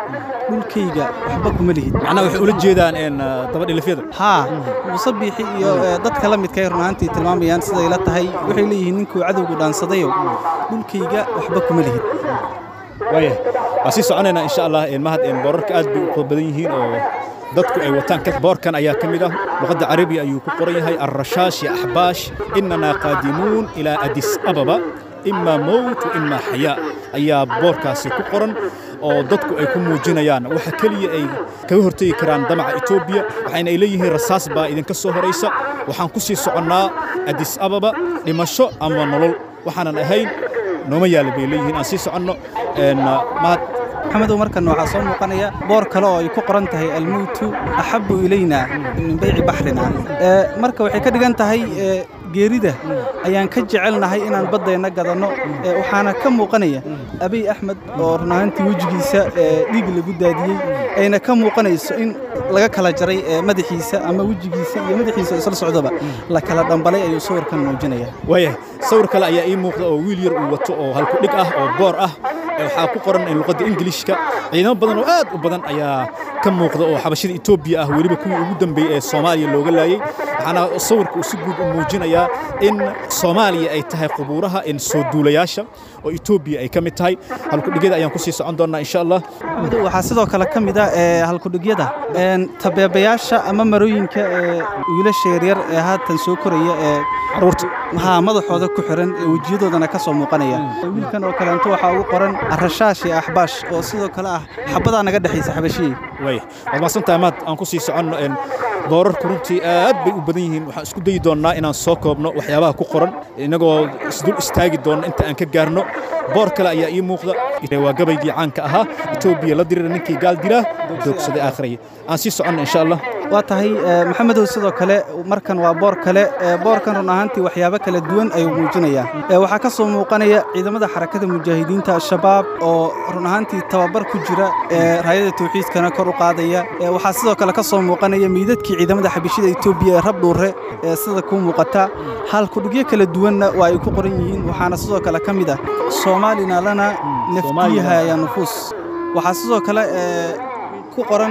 dhulkayga waxba kuma lihid macnaha waxay ula jeedaan een dabadhilifyada haa muuse biixi iyo eh, dadka la midka ay run ahaantii tilmaamayaan siday la tahay waxay leeyihiin ninkuu cadowgu dhaansadayow dhulkayga waxba kuma lihid waayahay waa sii soconaynaa insha allah een mahad een boorarka aad bay u qod badan yihiin oo dadku ay wataan ka boorkan ayaa ka mid ah luqadda carabiga ayuu ku qoran yahay arrashaash ya axbaash inanaa qaadimuun ilaa adis ababa ima mowt wa ima xayaa ayaa boorkaasi ku qoran oo dadku ay ku muujinayaan waxa keliya ay kaga hortegi karaan damaca etoobiya waxayna ay leeyihiin rasaas baa idinka soo horaysa waxaan ku sii soconnaa adis ababa dhimasho ama nolol waxaanan ahayn nooma yaala bay leeyihiin aan sii soconno een mahad maxamedow markan waxaa soo muuqanaya boor kale oo ay ku qoran tahay almowtu axabu ilayna min bayci baxrina Ee, marka waxay ka dhigan tahay ee, geerida ayaan ka jecelnahay inaan baddayna gadanno Ee, waxaana ka muuqanaya abiy axmed oo run ahaantii wejigiisa ee, dhiig lagu daadiyey ayna ka muuqanayso in laga kala jaray ee, madaxiisa ama wejigiisa iyo madaxiisa isla socdaba la kala dhambalay ayuu sawirkan muujinaya waayahay sawir kale ayaa ii muuqda oo wiil yar uu wato oo halku dhig ah oo boor ah ee waxaa ku qoran in luqadda ingiliishka ciidamo badan oo aad u badan ayaa ka muuqda oo xabashada etoobiya ah weliba kuwii ugu dambeeyey ee soomaaliya looga laayey waxaana sawirka uu si guud u muujinayaa in soomaaliya ay tahay qubuuraha in soo duulayaasha oo etoobiya ay ka mid tahay halkudhigyada ayaan ku sii socon doonnaa insha allah Maxamedow, waxaa sidoo kale ka mid ah ee, halkudhigyada een, tabeebayaasha ama marooyinka ee, wiilasha yaryar ee haatan soo koraya ee caruurta haa madaxooda ku xiran ee wejiyadoodana ka soo muuqanaya wiilkan oo kaleento waxaa ugu qoran arashaash iyo axbaash oo sidoo kale ah xabadaa naga dhexaysa xabashiyey waaya waad mahadsantahay maad aan ku sii soconno een boorarku runtii aad bay u badan yihiin waxaan isku dayi doonnaa inaan soo koobno waxyaabaha ku qoran innagoo isdul istaagi doonna inta aan ka gaarno boor kale ayaa ii muuqda waa gabaygii caanka ahaa etoobiya la dirira ninkii gaal dilaa doogsaday aakhiraya aan sii soconno insha allah waa tahay ee, maxamedow sidoo kale markan waa boor kale ee, boorkan run ahaantii waxyaabo kala duwan ayuu muujinayaa Ee, waxaa ka soo muuqanaya ciidamada xarakada mujaahidiinta al-shabaab oo run ahaantii tababar ku jira ee raayada tawxiidkana kor u qaadaya Ee, waxaa sidoo kale ka soo muuqanaya miidadkii ciidamada xabishida etoobiya ee rabdhuure ee sida ku muuqata halkudhigyo kala duwanna waa ay ku qoran yihiin waxaana sidoo kale ka mid ah soomaalina lana naftiyaha ya nufuus waxaa sidoo kale ee, ku qoran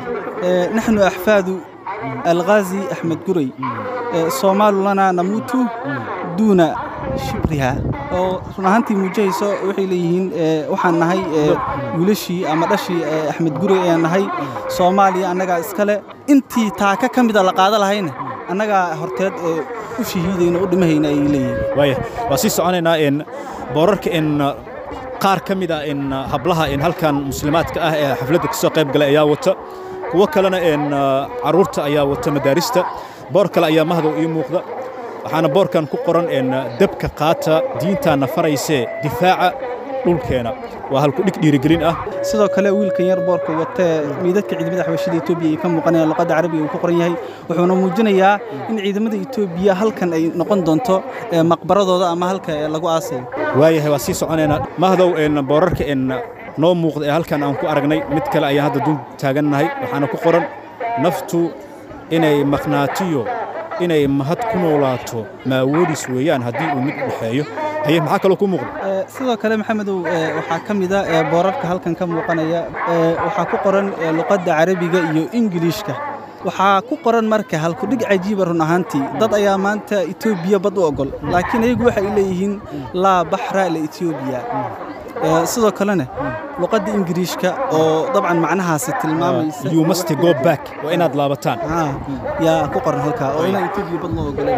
ee, naxnu axfaadu alghazi axmed guray ee, soomaalu lana namuutu duuna shibriha oo run ahaantii muujahayso waxay leeyihiin ee, waxaan nahay ee, wiilashii ama dhashii ee, axmed guray ayaan nahay soomaaliya annagaa iskale intii taaka ka mida la qaada lahayna annagaa horteed ee, u shahiidayna u dhimahayna ayay leeyihiin waaya waa sii soconaynaa in boorarka in qaar ka mid ah in hablaha in halkan muslimaadka ah ee xafladda ka soo qayb galay ayaa wata kuwo kalena in carruurta ayaa wata madaarista boor kale ayaa mahdow ii muuqda waxaana boorkan ku qoran in dabka qaata diintaana faraysee difaaca dhulkeena waa halku dhig dhiirigelin ah sidoo kale wiilkan yar boorka watee miidadka ciidamada xabashida etoobiya ay ka muuqanayaan luqadda carabiga uu ku qoran yahay wuxuuna muujinayaa in ciidamada etoobiya halkan ay noqon doonto ee maqbaradooda ama halka ee lagu aasayo waayahay waa sii soconaynaa mahdow in boorarka in noo muuqda ee halkan aan ku aragnay mid kale ayaan hadda dul taagannahay waxaana ku qoran naftu inay maqnaatiyo inay mahad ku noolaato maawoodis weeyaan haddii uu mid u dhexeeyo haye maxaa kaloo ku muuqda Ee, sidoo kale maxamedow ee, waxaa ka mid ah ee, boorarka halkan ka muuqanaya ee, waxaa ku qoran ee, luqadda carabiga iyo ingiliishka waxaa ku qoran marka halkudhig cajiiba run ahaantii dad ayaa maanta etoobiya bad u ogol laakiin ayagu waxay leeyihiin laa baxra lietoobiya Ee, sidoo kalena luqadda ingiriishka oo dabcan macnahaasi tilmaamaysa you must go back waa inaad laabataan Haa, yaa ku qoran halkaa oo inaan etoobiya bad loo ogoleen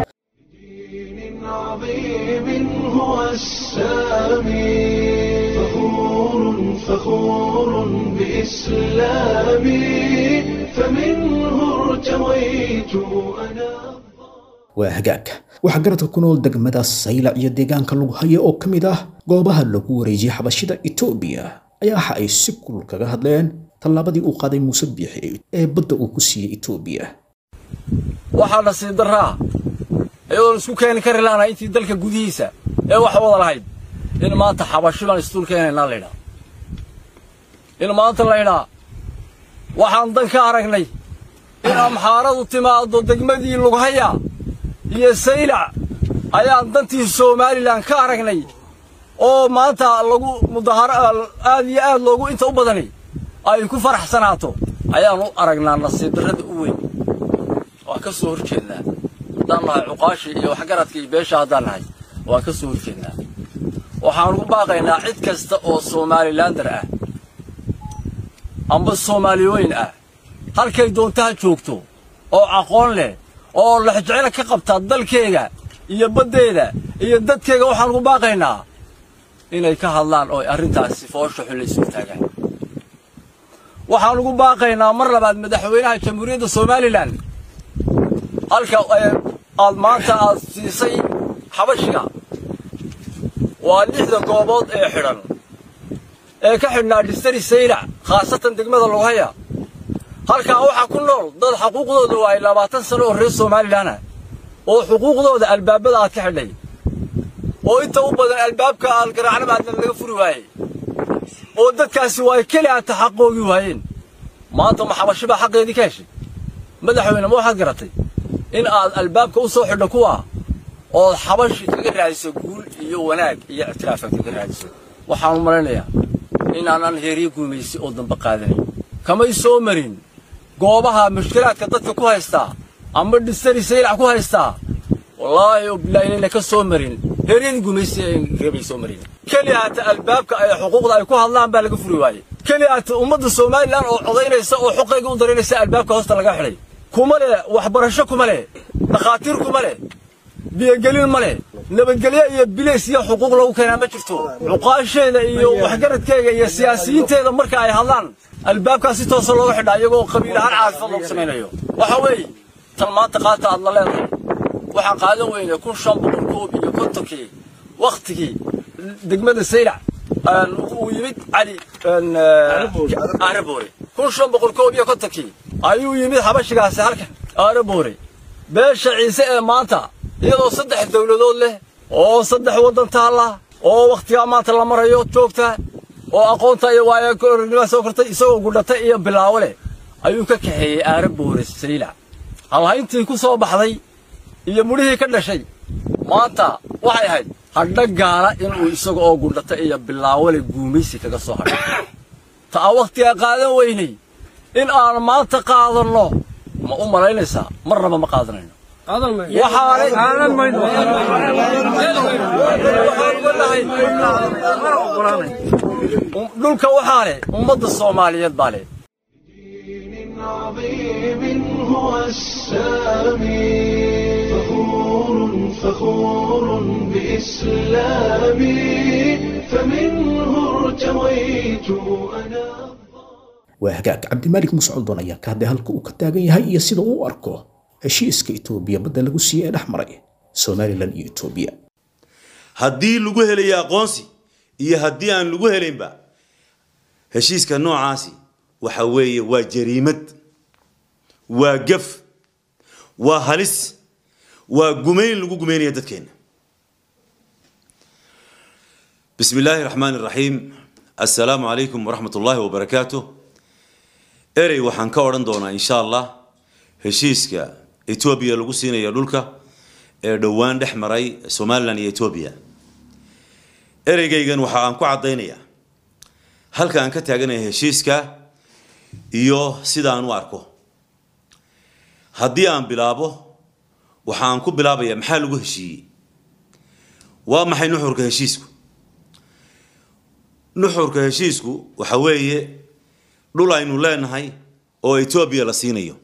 عظيم هو السامي فخور فخور بإسلامي فمنه ارتويت أنا waa hagaag waxaa garadka ku nool degmada saylac iyo deegaanka lagu hayo oo ka mid ah goobaha lagu wareejiyey xabashida etoobiya ayaa waxa ay si kulul kaga hadleen tallaabadii uu qaaday muuse biixi ee badda uu ku siiyey etoobiya waxaa nasiib darraa iyadoon isku keeni kari laanahay intii dalka gudihiisa ee waxa wada lahayd in maanta xabashi baan isduul keenaynaa laydhaa in maanta laydhaa waxaan dan ka aragnay in amxaaradu timaaddo degmadii lughaya iyo saylac ayaan dantii somalilan ka aragnay oo maanta lagu mudahara aad iyo aad loogu inta u badanay ay ku faraxsanaato ayaan u aragnaa nasiib darrada u weyn waan ka soo horjeednaa haddaan nahay cuqaashii iyo waxgaradka iyo beesha haddaan nahay waan ka soo horjeednaa waxaan ugu baaqaynaa cid kasta oo somalilander ah amba soomaaliyooyin ah halkay doontaha joogto oo aqoon leh oo lexjeclo ka qabta dalkeega iyo baddeeda iyo dadkeega waxaan ugu baaqaynaa inay ka hadlaan oo arrintaasi foosha xun la isu taagaan waxaan ugu baaqaynaa mar labaad madaxweynaha jamhuuriyadda somalilan halka aad maanta aad siisay xabashiga waa lixda goobood ee xidhan ee ka xidhnaa dhistari saylac khaasatan degmada lughaya halkaa waxaa ku nool dad xuquuqdooda waayay labaatan sano oo reer somalilan ah oo xuquuqdooda albaabada aad ka xidhay oo inta u badan albaabka aan garaacnaba aadna laga furi waayey oo dadkaasi waa keli aata xaqoogi waayeen maanta ma xabashi baa xaqeedii ka heshay madaxweyne ma waxaad garatay in aad albaabka u soo xidho kuwa ood xabashi kaga raadiso guul iyo wanaag iyo ictiraafaad kaga raadiso waxaan u malaynayaa inaanan heeryo guumaysi oo dambe qaadanayn kamay soo marin goobaha mushkilaadka dadka ku haystaa ama dhistari saylac ku haystaa wallaahi oo bilaahi inayna ka soo marin heeryadii gumaysi reebay soo marin keli aata albaabka ay xuquuqda ay ku hadlaan baa laga furi waayey keli aata ummadda somalilan oo codaynaysa oo xuqayga u daraynaysa albaabka hoosta laga xidhay kuma leh waxbarasho kuma leh dhakhaatiir kuma leh biyogelin ma leh nabadgelyo iyo bilays iyo xuquuq lagu keenaa ma jirto cuqaasheeda iyo waxgaradkeega iyo siyaasiyiinteeda marka ay hadlaan albaabkaas si toosa looga xidhaa iyagoo qabiil ahaan caafifad loogu samaynayo waxa weeye tan maanta qaata aad la leedahay waxaan qaadan weyne kun shan boqol koob iyo kontonkii wakhtigii degmada saylac uu yimid cali aaraboore kun shan boqol koob iyo kontonkii ayuu yimid xabashigaasi halkan aaraboore beesha ciise ee maanta iyadoo saddex dawladood leh oo saddex waddan taalla oo wakhtigaa maanta la marayo joogta oo aqoonta iyo waayakornima soo kortay isagoo gudhatay iyo bilaawo leh ayuu ka kaxeeyey aaraboore saylac halhayntii ku soo baxday iyo mudhihii ka dhashay maanta waxay ahayd hadha gaala inuu isaga oo gudhata iyo bilaawole guumaysi kaga soo hadhay ta aan wakhtigaa qaadan weynay in aan maanta qaadanno ma u malaynaysaa marnaba ma qaadanayno dhulka waxaa leh ummadda soomaaliyeed baa leh عظيم هو السامي فخور فخور بإسلامي فمنه ارتويت أنا waa hagaag cabdimaalik muscudon ayaa ka hadlay halka uu ka taagan yahay iyo sida uu u arko heshiiska itoobiya badda lagu siiyey ee dhex maray somalilan iyo itoobiya haddii lagu helayo aqoonsi iyo haddii aan lagu helaynba heshiiska noocaasi waxa weeye waa jariimad waa gaf waa halis waa gumayn lagu gumaynaya dadkeenna bismi illaahi raxmaani raxiim assalaamu calaykum waraxmat ullaahi wabarakaatu erey waxaan ka odhan doonaa insha allah heshiiska etoobiya lagu siinayo dhulka ee dhowaan dhex maray somalilan iyo etoobiya ereygaygan waxa aan ku caddaynayaa halka aan ka taaganaya heshiiska iyo sida aan u arko haddii aan bilaabo waxa aan ku bilaabaya maxaa lagu heshiiyey waa maxay nuxurka heshiisku nuxurka heshiisku waxa weeye dhul aynu leenahay oo etoobiya la siinayo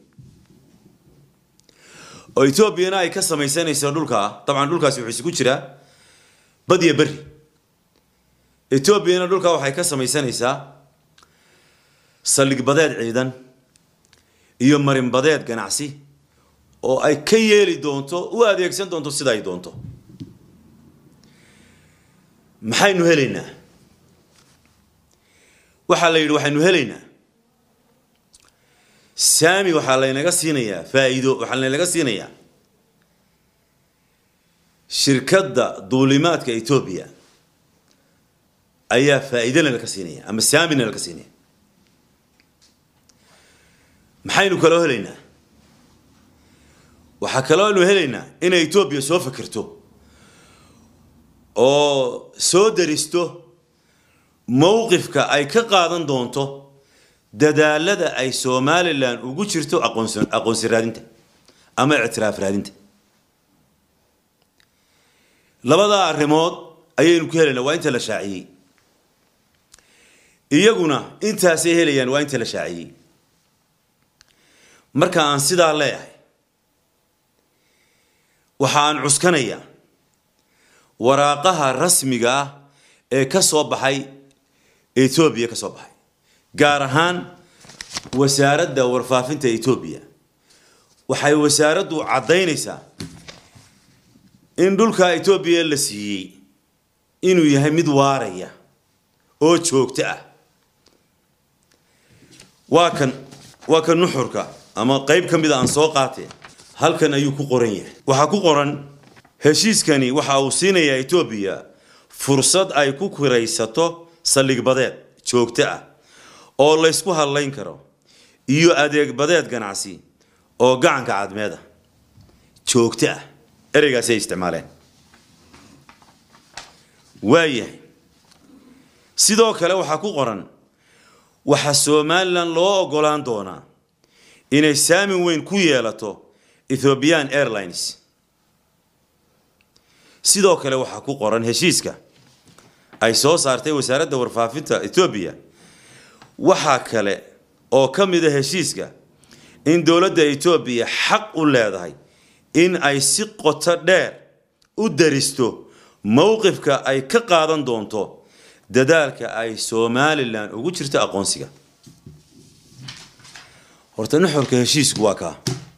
oo etoobiyana ay ka samaysanayso dhulkaa dabcan dhulkaasi wuxuu isugu jiraa bad iyo berri etoobiyana dhulkaa waxay ka samaysanaysaa saldhig badeed ciidan iyo marin badeed ganacsi oo ay ka yeeli doonto u adeegsan doonto sida ay doonto maxaynu helaynaa waxaa la yidhi waxaynu helaynaa saami waxaa laynaga siinayaa faa'iido waxaa laynaga siinayaa shirkadda duulimaadka etoobiya ayaa faa'iidona laga siinaya ama saamina laga siinaya maxaynu kaloo helaynaa waxaa kaloo aynu helaynaa inay etoobiya soo fikirto oo soo daristo mowqifka ay ka qaadan doonto dadaalada ay somalilan ugu jirto aqoonsi aqoonsi raadinta ama ictiraaf raadinta labadaa arrimood ayaynu ku helaynaa waa inta la shaaciyey iyaguna intaasay helayaan waa inta la shaaciyey marka aan sidaa leeyahay waxa aan cuskanayaa waraaqaha rasmiga ah ee ka soo baxay etoobiya ka soo baxay gaar ahaan wasaaradda warfaafinta etoobiya waxay wasaaraddu caddaynaysaa in dhulka etoobiya la siiyey inuu yahay mid waaraya oo joogto ah waa kan waa kan nuxurka ama qayb ka mid a aan soo qaatee halkan ayuu ku qoran yahay waxaa ku qoran heshiiskani waxa uu siinayaa etoobiya fursad ay ku kiraysato saldhig badeed joogto ah oo laysku hadlayn karo iyo adeeg badeed ganacsi oo gacanka cadmeeda joogto ah ereygaasi ay isticmaaleen waayahay sidoo kale waxaa ku qoran waxaa somalilan loo ogolaan doonaa inay saamin weyn ku yeelato ethiopian airlines sidoo kale waxaa ku qoran heshiiska ay soo saartay wasaaradda warfaafinta etoobiya waxaa kale oo ka mid a heshiiska in dowladda etoobiya xaq u leedahay in ay si qoto dheer u daristo mowqifka ay ka qaadan doonto dadaalka ay somalilan ugu jirto aqoonsiga horta nuxurka heshiisku waa kaa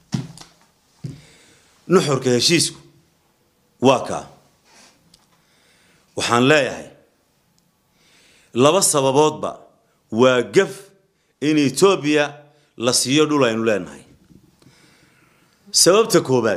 nuxurka heshiisku waa kaa waxaan leeyahay laba sababoodba waa gaf in etoobiya la siiyo dhul aynu leenahay sababta koobaad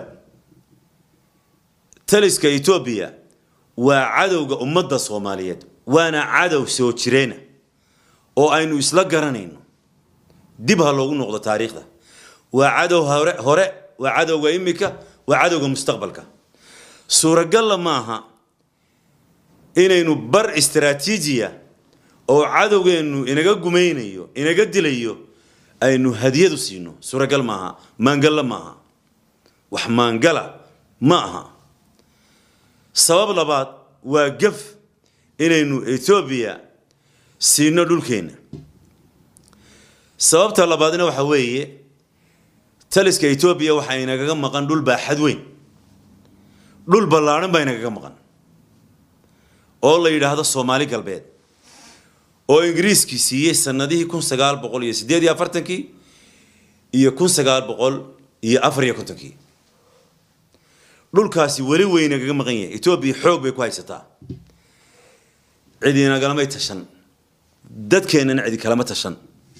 taliska etoobiya waa cadowga ummadda soomaaliyeed waana cadow soo jireena oo aynu isla garanayno dib ha loogu noqdo taariikhda waa cadow hore hore waa cadowga imika waa cadowga mustaqbalka suuragalla maaha inaynu bar istaraatiijiya oo cadowgeennu inaga gumaynayo inaga dilayo aynu hadiyadu siino suuragal maaha maangalla maaha wax maangala ma aha sabab labaad waa gaf inaynu etoobiya siino dhulkeenna sababta labaadna waxa weeye taliska etoobiya waxaa inagaga maqan dhul baaxad weyn dhul ballaadhan baa inagaga maqan oo la yidhaahdo soomaali galbeed oo ingiriiskii siiyey sanadihii kun sagaal boqol iyo sideed iyo afartankii iyo kun sagaal boqol iyo afar iyo kontonkii dhulkaasi weli weynagaga maqan yahay etoobiya xoog bay ku haysataa cidi nagalamay tashan dadkeennana cidi kalama tashan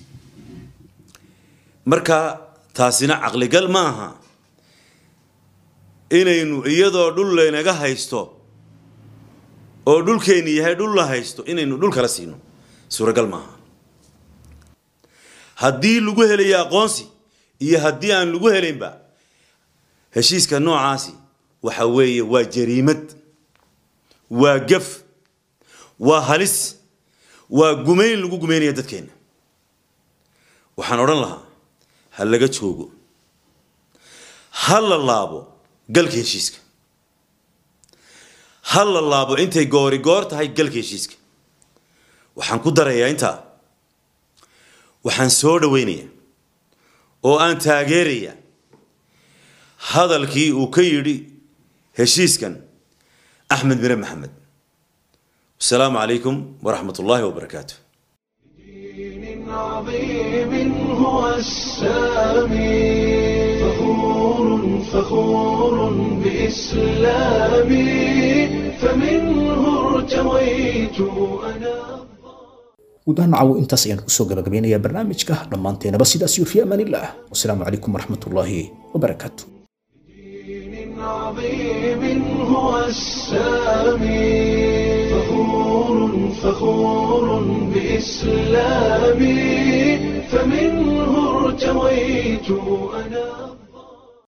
marka taasina caqligal ma aha inaynu iyadoo dhul laynaga haysto oo dhulkeenni yahay dhul la haysto inaynu dhul kala siino suuragal maaha haddii lagu helayo aqoonsi iyo haddii aan lagu helaynba heshiiska noocaasi waxa weeye waa jariimad waa gaf waa halis waa gumayn lagu gumaynaya dadkeenna waxaan odhan lahaa ha laga joogo ha la laabo galka heshiiska ha la laabo intay goori goor tahay galka heshiiska waxaan ku darayaa intaa waxaan soo dhawaynayaa oo aan taageerayaa hadalkii uu ka yidhi heshiiskan axmed mire maxamed wasalaamu calaykum waraxmat ullaahi wabarakaatu عظيم هو السامي فخور فخور بإسلامي فمنه ارتويت أنا gudaha nacawo intaas ayaan kusoo gabagabeynayaa barnaamijka dhammaanteenaba sidaas iyo fi amaanillaah wasalaamu calaykum waraxmatullaahi wabarakaatu عظيم هو السامي فخور فخور بإسلامي فمنه ارتويت أنا